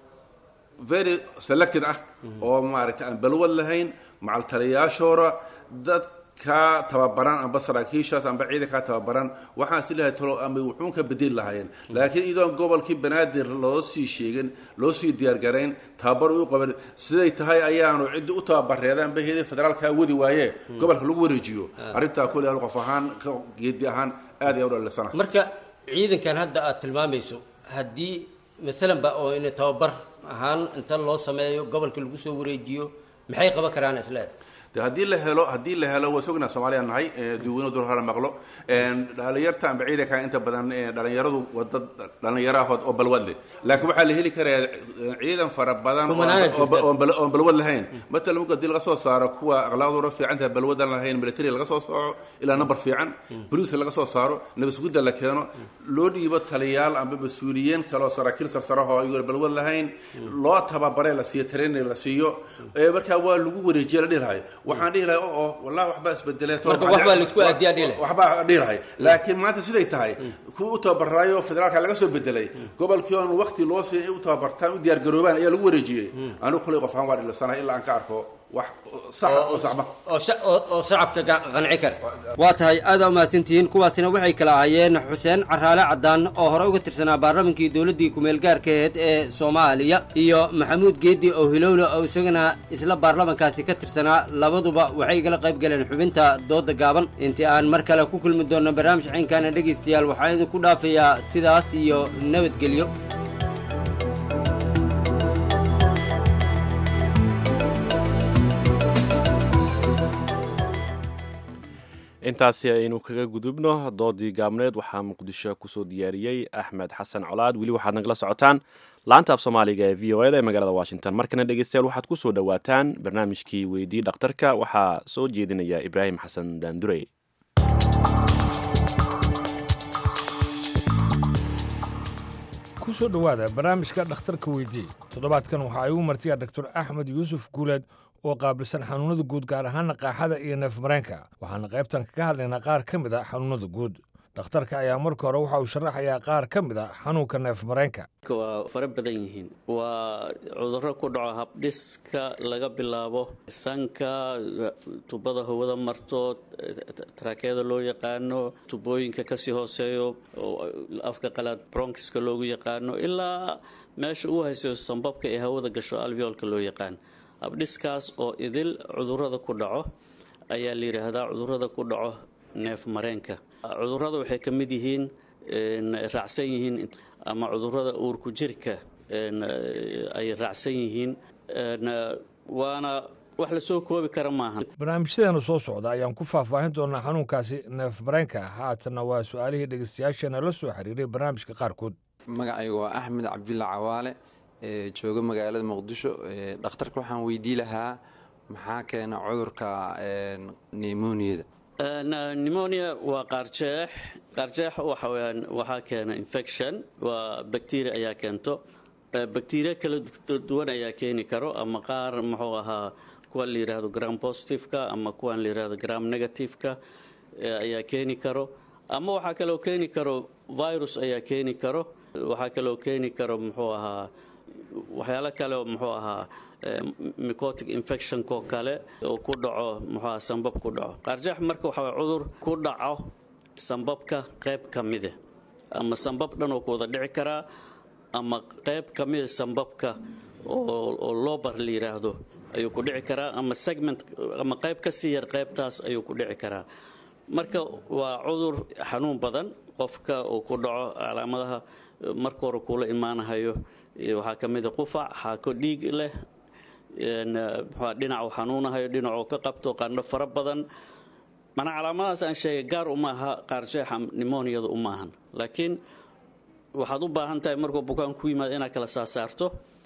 very selected ah oo maaragtay aan balwad lahayn macal taliyaashoora dadka tababaran amba saraakiishaas amba ciidankaa tababaran waxaan is leeyahay talo ama wuxuun ka bedeli lahaayeen laakiin iyadoon gobolkii banaadir loo sii sheegin loo sii diyaargarayn tababar u qaban siday tahay ayaanu ciddi u tababareedaan ba heedin federaalkaa wadi waaye gobolka lagu wareejiyo arrintaa kule anu qof ahaan ka geedi ahaan aad iyo aad u dhalisana marka ciidankan hadda aad tilmaamayso haddii maalan ba oo in tababar ahaan inta loo sameeyo gobolka lagu soo wareejiyo maxay qaban karaan isleed de haddii la helo haddii la helo waa sognaa soomaaliya nahay duweyno dur hara maqlo dhalinyarta amba ciidanka inta badan eh, dhalinyaradu waa dad dhalinyaro ahood oo balwad leh laakiin waxaa la heli karaa eh, ciidan fara badan oo- Kumanaan oo- jirta. oo bal- oon balwad lahayn matalan marka hadii laga soo saaro kuwa akhlaaqdooda fiican tahay balwadan lahayn military laga soo sooco ilaa number fiican boliiska laga soo saaro nabasgudda la keeno loo dhiibo taliyaal amba mas-uuliyiin kaloo saraakiil sarsarahoo iyagoon balwad lahayn loo tababare la siiyo training la siiyo ee markaa waa lagu wareejiya la dhihi lahay waxaan dhihi lahay oo wallahi waxbaa isbedelee Marka waxbaa la isku aadiyaa dhihi lahay. waxbaa dhihi lahay laakiin maanta siday tahay kuwa u tababaraayo federaalka laga soo bedelay gobolkii oon waqti loo siin ay u tababartaan u diyaargaroobaan ayaa lagu wareejiyey anigu kulay qof ahaan waa dhilisanahay ilaa aan ka arko wax sax oo saxba oo sha- oo oo shacabka ga- qanci kara waa tahay aad aa umahadsantihiin kuwaasina waxay kala ahaayeen xuseen caraale cadaan oo hore uga tirsanaa baarlamankii dowladdii ku-meelgaarka aheyd ee soomaaliya iyo maxamuud geedi oo hilowle oo isagana isla baarlamankaasi ka tirsanaa labaduba waxay igala qayb galeen xubinta dooda gaaban intii aan mar kale ku kulmi doonno barnaamij ciinkaana dhegaystayaal waxaan idinku dhaafayaa sidaas iyo nabadgelyo intaasi aynu kaga gudubno doodii gaabneed waxaa muqdisho kusoo diyaariyey axmed xasan colaad weli waxaad nagala socotaan laanta af soomaaliga ee v o eda ee magaalada washington markana dhegeystayaal waxaad kusoo dhowaataan barnaamijkii weydii dhakhtarka waxaa soo jeedinaya ibraahim xasan daandurey ku soo dhowaada barnaamijka dhakhtarka weydii toddobaadkan waxa ay u martiya dr axmed yuusuf guuleed oo qaabilsan xanuunada guud gaar ahaana qaaxada iyo neefmareenka waxaana qaybtan kaga hadlaynaa qaar ka mid a xanuunada guud dhakhtarka ayaa marka hore waxa uu sharaxayaa qaar ka mid a xanuunka neef mareenka waa fara badan yihiin waa cudurro ku dhaco habdhiska laga bilaabo sanka tubada hawada marto taraakeyada loo yaqaano tubooyinka kasii hooseeyo afka qalaad bronkiska loogu yaqaano ilaa meesha uu haysayo sambabka ee hawada gasho alveolka loo yaqaan habdhiskaas oo idil cudurrada ku dhaco ayaa la yidhaahdaa cudurrada ku dhaco neef mareenka cudurrada waxay ka mid yihiin raacsan yihiin ama cudurrada uurku jirka ay raacsan yihiin waana wax lasoo koobi kara maahan barnaamijyadeena soo socda ayaan ku faahfaahin doonaa xanuunkaasi neef mareenka haatanna waa su-aalihii dhegeystayaasheena la soo xiriiray barnaamijka qaarkood magacayga waa axmed cabdulla cawaale ee jooga magaalada muqdisho dhakhtarka waxaan weydii lahaa maxaa keena cudurka nemoniyada pneumonia waa qaarjeex qaarjeex waxa weyaan waxaa keena infection waa bacteria ayaa keento bacteria kala duwan ayaa keeni karo ama qaar muxuu ahaa kuwan la yidhaahdo gram positiveka ama kuwan la yidhaahdo gram negativeka ayaa keeni karo ama waxaa kaloo keeni karo virus ayaa keeni karo waxaa kaloo keeni karo muxuu ahaa waxyaalo kale oo muxuu ahaa micotic infectionko kale oo ku dhaco muxuu ahaa sambab ku dhaco qaarjeex marka waxaa cudur ku dhaco sambabka qayb ka mida ama sambab dhan oo ku wada dhici karaa ama qayb ka mida sambabka oo lobar la yidhaahdo ayuu ku dhici karaa ama segment ama qayb ka sii yar qaybtaas ayuu ku dhici karaa marka waa cudur xanuun badan qofka uu ku dhaco calaamadaha marka hore kuula imaanahayo waxaa ka mid a qufac xaako dhiig leh dhinac uu xanuunahayo dhinacuu ka qabto qandho fara badan manaa calaamadahaas aan sheegay gaar uma aha qaarjeexa nimoniyada uma ahan laakiin waxaad u baahan tahay markuu bukaan ku yimaado inaad kala saasaarto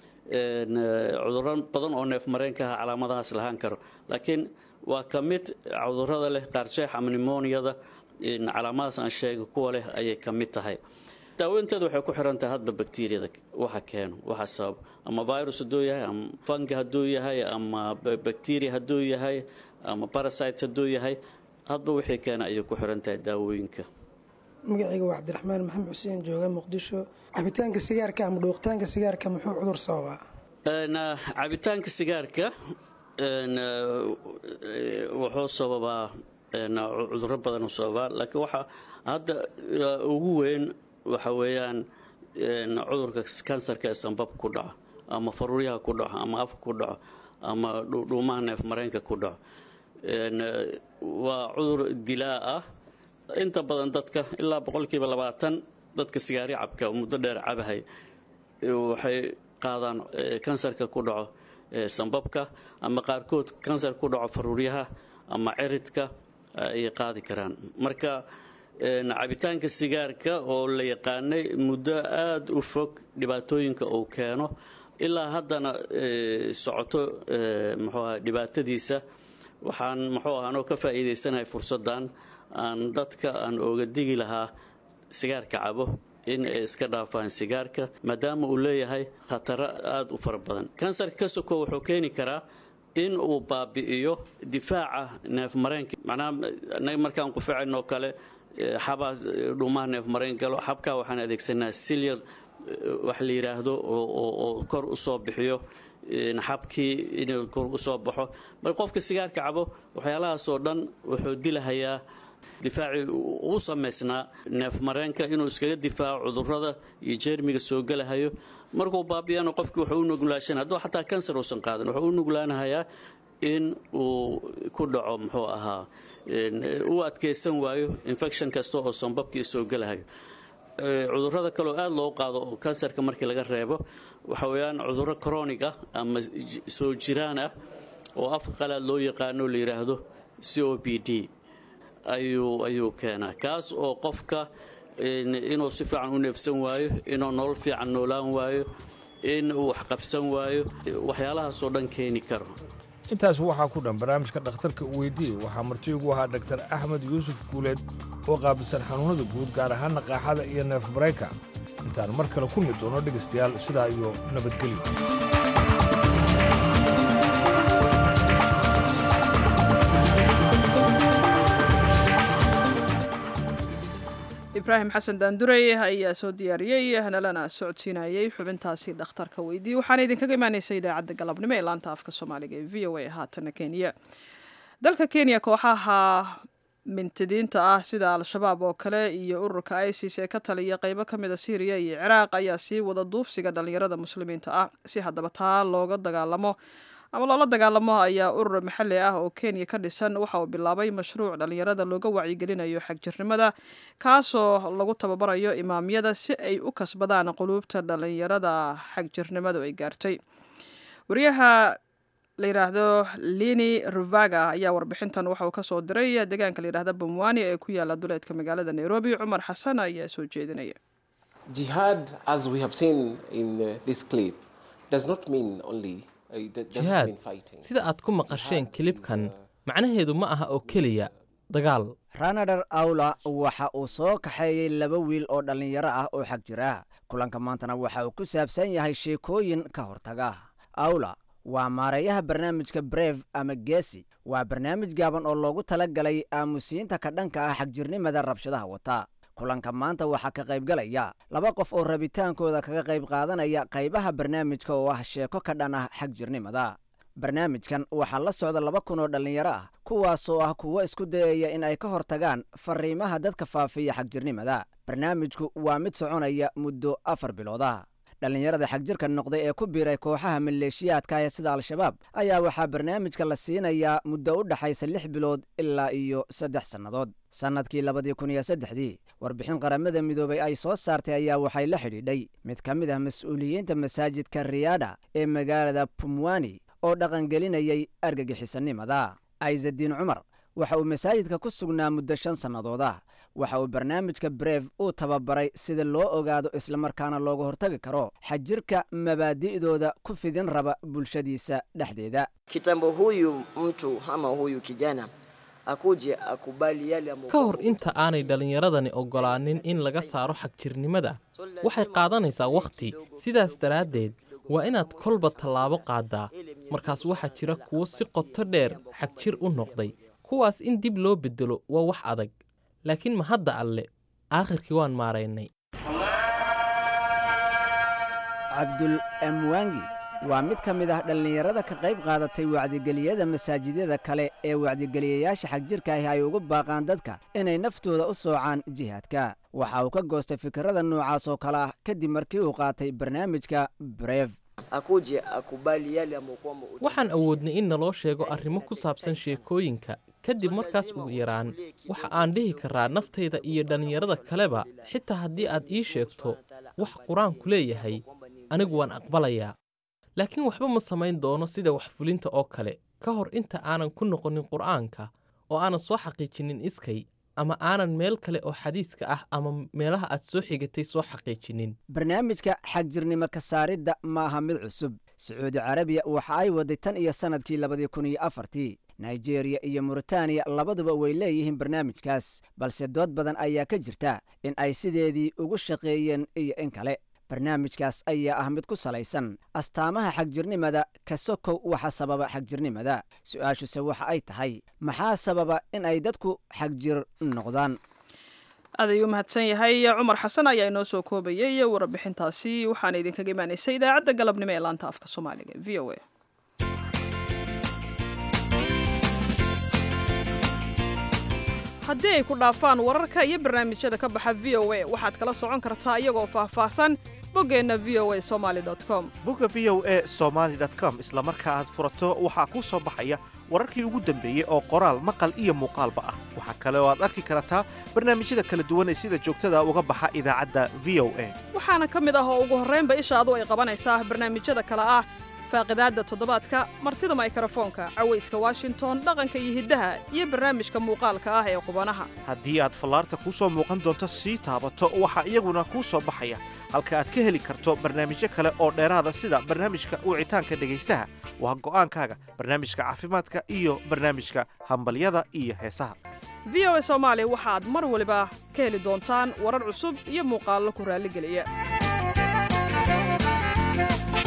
cudurro badan oo neef mareenka aha calaamadahaas lahaan karo laakiin waa ka mid cudurrada leh qaarjeex ama nimoniyada calaamadaas aan sheegay kuwa leh ayay ka mid tahay daaweynteedu waxay ku xiran tahay hadba bakteriyada waxa keeno waxa sabab ama virus hadduu yahay ama fungi hadduu yahay ama bacteria hadduu yahay ama parasite hadduu yahay hadba wixii keena ayay ku xiran tahay daawooyinka magacayga waa cabdiraxmaan maxamed xuseen jooga muqdisho cabitaanka sigaarka ama dhuuqitaanka sigaarka muxuu cudur sababaa cabitaanka sigaarka wuxuu sababaa cudurro badan sababaa laakiin waxa hadda ugu weyn waxa weeyaan cudurka kansarka ee sambab ku dhaco ama faruuryaha ku dhaco ama afka ku dhaco ama dhuumaha neef mareenka ku dhaco waa cudur dilaa ah inta badan dadka ilaa boqolkiiba labaatan dadka sigaari cabka muddo dheer cabahay waxay qaadaan kansarka ku dhaco sambabka ama qaarkood kansar ku dhaco faruuryaha ama ciridka ayay qaadi karaan marka cabitaanka sigaarka oo la yaqaanay muddo aada u fog dhibaatooyinka uu keeno ilaa haddana socoto muxuu aha dhibaatadiisa waxaan muxuu ahaa anoo ka faa'iidaysanahay fursaddan aan dadka aan ooga digi lahaa sigaarka cabo in ay iska dhaafaan sigaarka maadaama uu leeyahay khataro aada u fara badan kansarka ka soko wuxuu keeni karaa in uu baabi'iyo difaaca neef mareenka macnaha anaga markaan qufacaynoo kale xabaa dhuumaha neef mareen galo xabkaa waxaan adeegsanaa silyar wax la yidhaahdo oo kor u soo bixiyo xabkii inuu kor u soo baxo mar qofka sigaarka cabo waxyaalahaasoo dhan wuxuu dilahayaa difaacii uu samaysnaa neef mareenka inuu iskaga difaaco cudurrada iyo jeermiga soo gelahayo markuu baabiyana qofkii wuxuu u nuglaashan hadduu xataa kansar uusan qaadan wuxuu u nuglaanahayaa in uu ku dhaco muxuu ahaa uu adkaysan waayo infection kasta oo sambabkii soo gelahayo cudurrada kaleo aada loo qaado oo kansarka markii laga reebo waxa weeyaan cudurro chronic ah ama soo jiraan ah oo afka qalaad loo yaqaano la yidhaahdo c o b d ayuu ayuu keenaa kaas oo qofka inuu si fiican u neefsan waayo inuu nolol fiican noolaan waayo in uu waxqabsan waayo waxyaalahaasoo dhan keeni karo intaas waxaa ku dhan barnaamijka dhakhtarka u weydiiyey waxaa marti ugu ahaa dhaktar axmed yuusuf guuleed oo qaabilsan xanuunnada guud gaar ahaanna qaaxada iyo neef marayka intaan mar kale ku mid doono dhegaystayaal sidaa iyo nabadgelyo ibraahim xasan daandurey ayaa soo diyaariyey nalana socodsiinayey xubintaasi dhakhtarka weydii waxaana idinkaga imaaneysa idaacadda galabnimo ee laanta afka soomaaliga ee v o a haatana kenya dalka kenya kooxaha mintidiinta ah sida al-shabaab oo kale iyo ururka isis ee ka taliya qeybo ka mida syriya iyo ciraaq ayaa sii wada duufsiga dhallinyarada muslimiinta ah si haddaba taa looga dagaalamo ama loola dagaalamo ayaa urur maxalli ah oo kenya ka dhisan waxa uu bilaabay mashruuc dhallinyarada looga wacyigelinayo xagjirnimada kaasoo lagu tababarayo imaamyada si ay u kasbadaan quluubta dhallinyarada xagjirnimadu ay gaartay wariyaha la yidhaahdo lini ruvaga ayaa warbixintan waxa uu kasoo diray deegaanka la yidhahda bumwani ee ku yaala duleedka magaalada nairobi cumar xasan ayaa soo jeedinaya Jihad, as we have seen in uh, this clip, does not mean only uh, that doesn't jihaad mean fighting. sida aad ku maqasheen kilibkan macnaheedu ma aha oo keliya dagaal ranadher awla waxa uu soo kaxeeyey laba wiil oo dhallinyaro ah oo xag jira kulanka maantana waxa uu ku saabsan yahay sheekooyin ka hortaga awla waa maareeyaha barnaamijka breve ama geesi waa barnaamij gaaban oo loogu tala galay aamusiinta ka dhanka ah xagjirnimada rabshadaha wata kulanka maanta waxaa ka qaybgalaya laba qof oo rabitaankooda kaga qayb qaadanaya qaybaha barnaamijka oo ah sheeko ka dhan ah xagjirnimada barnaamijkan waxaa la socda laba kun oo dhallinyaro ah kuwaasoo ah kuwo isku dayaya in ay ka hortagaan fariimaha dadka faafiya xagjirnimada barnaamijku waa mid soconaya muddo afar bilooda dhallinyarada xagjirka noqday ee ku biiray kooxaha maleeshiyaadka ee sida al-shabaab ayaa waxaa barnaamijka la siinayaa muddo u dhaxaysa lix bilood ilaa iyo saddex sannadood sannadkii labadii kun iyo saddexdii warbixin qaramada midoobay ay soo saartay ayaa waxay la xidhiidhay mid ka mid ah mas-uuliyiinta masaajidka riyaadha ee magaalada pumwani oo dhaqangelinayay argagixisanimada aizadiin cumar waxa uu masaajidka ku sugnaa muddo shan sannadood ah waxa uu barnaamijka breve uu tababaray sida loo ogaado islamarkaana looga hortagi karo xajirka mabaadi'dooda ku fidin raba bulshadiisa dhexdeeda kitambo huyu mtu ama huyu kijana akuje akubali yale ambayo ka hor inta aanay dhallinyaradani oggolaanin in laga saaro xagjirnimada waxay qaadanaysaa wakhti sidaas daraaddeed waa inaad kolba tallaabo qaaddaa markaas waxaa jira kuwo si qoto dheer xagjir u noqday kuwaas in dib loo beddelo waa wax adag laakiin ma hadda alle aakhirkii waan maaraynay cabdul amwangi waa mid ka mid ah dhallinyarada ka qayb qaadatay wacdigeliyada masaajidyada kale ee wacdigeliyayaasha xagjirka ahi ay ugu baaqaan dadka inay naftooda u soocaan jihaadka waxa uu ka goostay fikirada noocaas oo kale ah kadib markii uu qaatay barnaamijka breve akuje akubali yale ambayo kwamba waxaan awoodnay in naloo sheego arrimo ku saabsan sheekooyinka kadib markaas ugu yaraan waxa aan dhihi karaa naftayda iyo dhallinyarada kaleba xitaa haddii aad ii sheegto wax qur-aanku leeyahay anigu waan aqbalayaa laakiin waxba ma samayn doono sida wax fulinta oo kale ka hor inta aanan ku noqonin qur'aanka oo aanan soo xaqiijinin iskay ama aanan meel kale oo xadiiska ah ama meelaha aad soo xigatay soo xaqiijinin barnaamijka xagjirnimo ka saaridda ma aha mid cusub sacuudi carabiya waxa ay waday tan iyo sannadkii labadii kun iyo afartii nigeriya iyo muritaaniya labaduba way leeyihiin barnaamijkaas balse dood badan ayaa ka jirta in ay sideedii ugu shaqeeyeen iyo in kale barnaamijkaas ayaa ah mid ku salaysan astaamaha xagjirnimada ka sokow waxa sababa xagjirnimada su-aashuse waxa ay tahay maxaa sababa in ay dadku xagjir noqdaan aad ayuu mahadsan yahay cumar xasan ayaa inoo soo koobayay warbixintaasi waxaana idinkaga imaanaysay idaacadda galabnimo ee laanta afka soomaaliga v o a haddii ay ku dhaafaan wararka iyo barnaamijyada ka baxa v o a waxaad kala socon kartaa iyagoo faahfaahsan boggeenna v o a somaali com bogga v o e somaali com isla marka aad furato waxaa kuu soo baxaya wararkii ugu dambeeyey oo qoraal maqal iyo muuqaalba ah waxaa kale oo aad arki kartaa barnaamijyada kala duwan ee sida joogtada uga baxa idaacadda v o a waxaana ka mid ah oo ugu horraynba ishaadu ay qabanaysaa barnaamijyada kale ah faaqidaadda toddobaadka martida maykrofoonka cawayska washington dhaqanka iyo hiddaha iyo barnaamijka muuqaalka ah ee qubanaha haddii aad fallaarta kuu soo muuqan doonto sii taabato waxaa iyaguna kuu soo baxaya halka aad ka heli karto barnaamijyo kale oo dheeraada sida barnaamijka wicitaanka dhegaystaha waa go'aankaaga barnaamijka caafimaadka iyo barnaamijka hambalyada iyo heesaha v o a soomaali waxaad mar waliba ka heli doontaan warar cusub iyo muuqaallo ku raalligeliya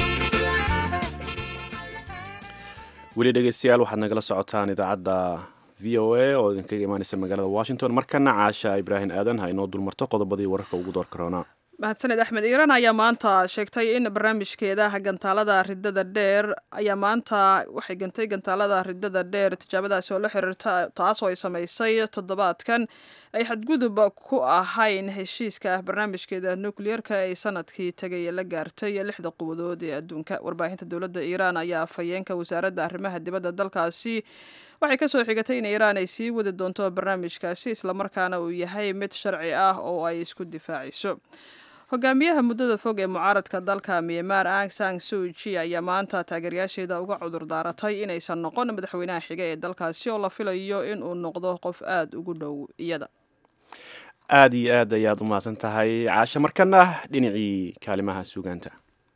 weli dhegeystayaal waxaad nagala socotaan idaacadda v o a oo idinkaga imaaneysa magaalada washington markana caasha ibraahim aadan ha inoo dulmarto qodobadii wararka ugu door karoonaa mahadsaned axmed iiraan ayaa maanta sheegtay in barnaamijkeeda gantaalada ridada dheer ayaa maanta waxay gantay gantaalada ridada dheer tijaabadaasi oo la xiriirta taasoo ay samaysay toddobaadkan ay xadgudub ku ahayn heshiiska barnaamijkeeda nukliyeerka ay sanadkii tegay la gaartay lixda quwadood ee adduunka warbaahinta dowladda iiraan ayaa afhayeenka wasaaradda arrimaha dibadda dalkaasi waxay kasoo xigatay in iiraan ay sii wadi doonto barnaamijkaasi islamarkaana uu yahay mid sharci ah oo ay isku difaacayso hogaamiyaha muddada fog ee mucaaradka dalka myanmar ang sang suuji ayaa maanta taageerayaasheeda uga cudur daaratay inaysan noqon madaxweynaha xiga ee dalkaasi oo la filayo in uu noqdo qof aada ugu dhow iyada aada iyo aad ayaad u mahadsan tahay caashe markana dhinacii kaalimaha suugaanta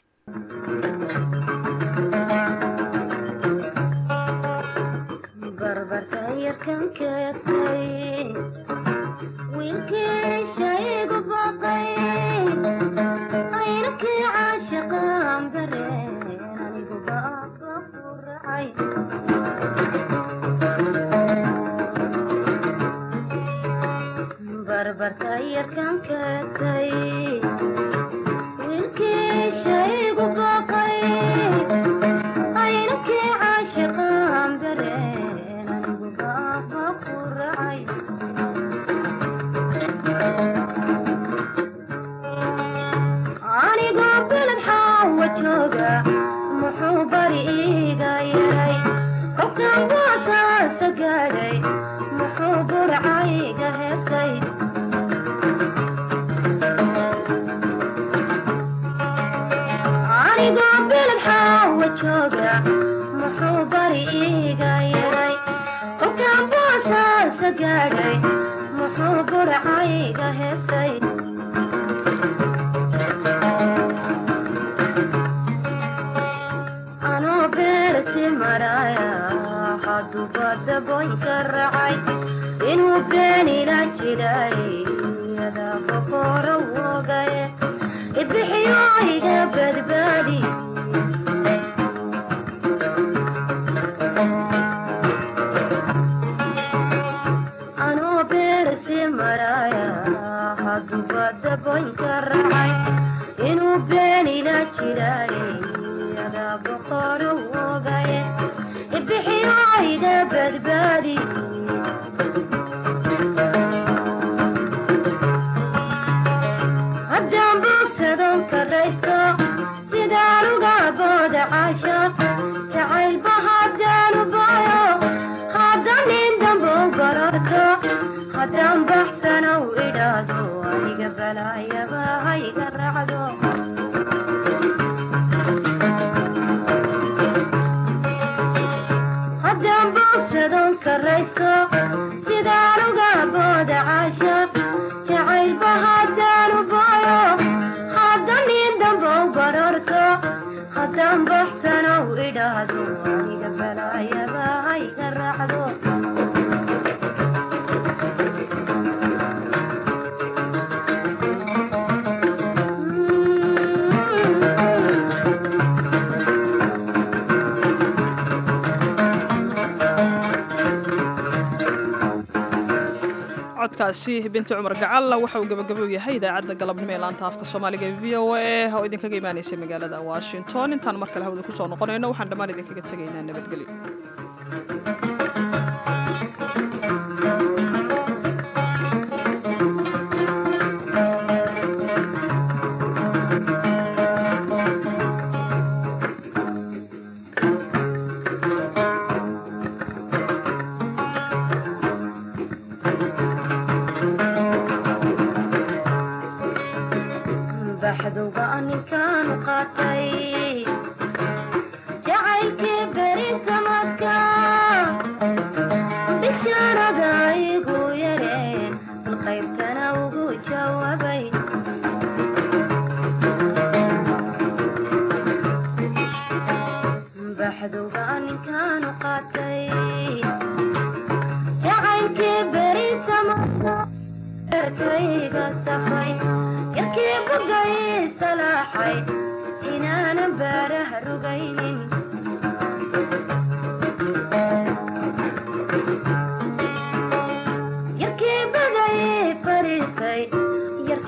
codkaasi binti cumar gacal waxa uu gabagabo yahay idaacadda galabnimo ee laanta afka soomaaliga e v o a oo idinkaga imaanaysa magaalada washington intaan mar kale hawada kusoo noqonayno waxaan dhammaan idinkaga tegaynaa nabadgelyo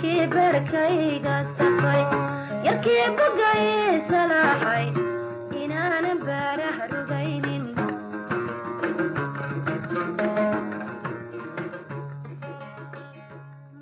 yarkii beerkayga safay yarkii bogay salaaxay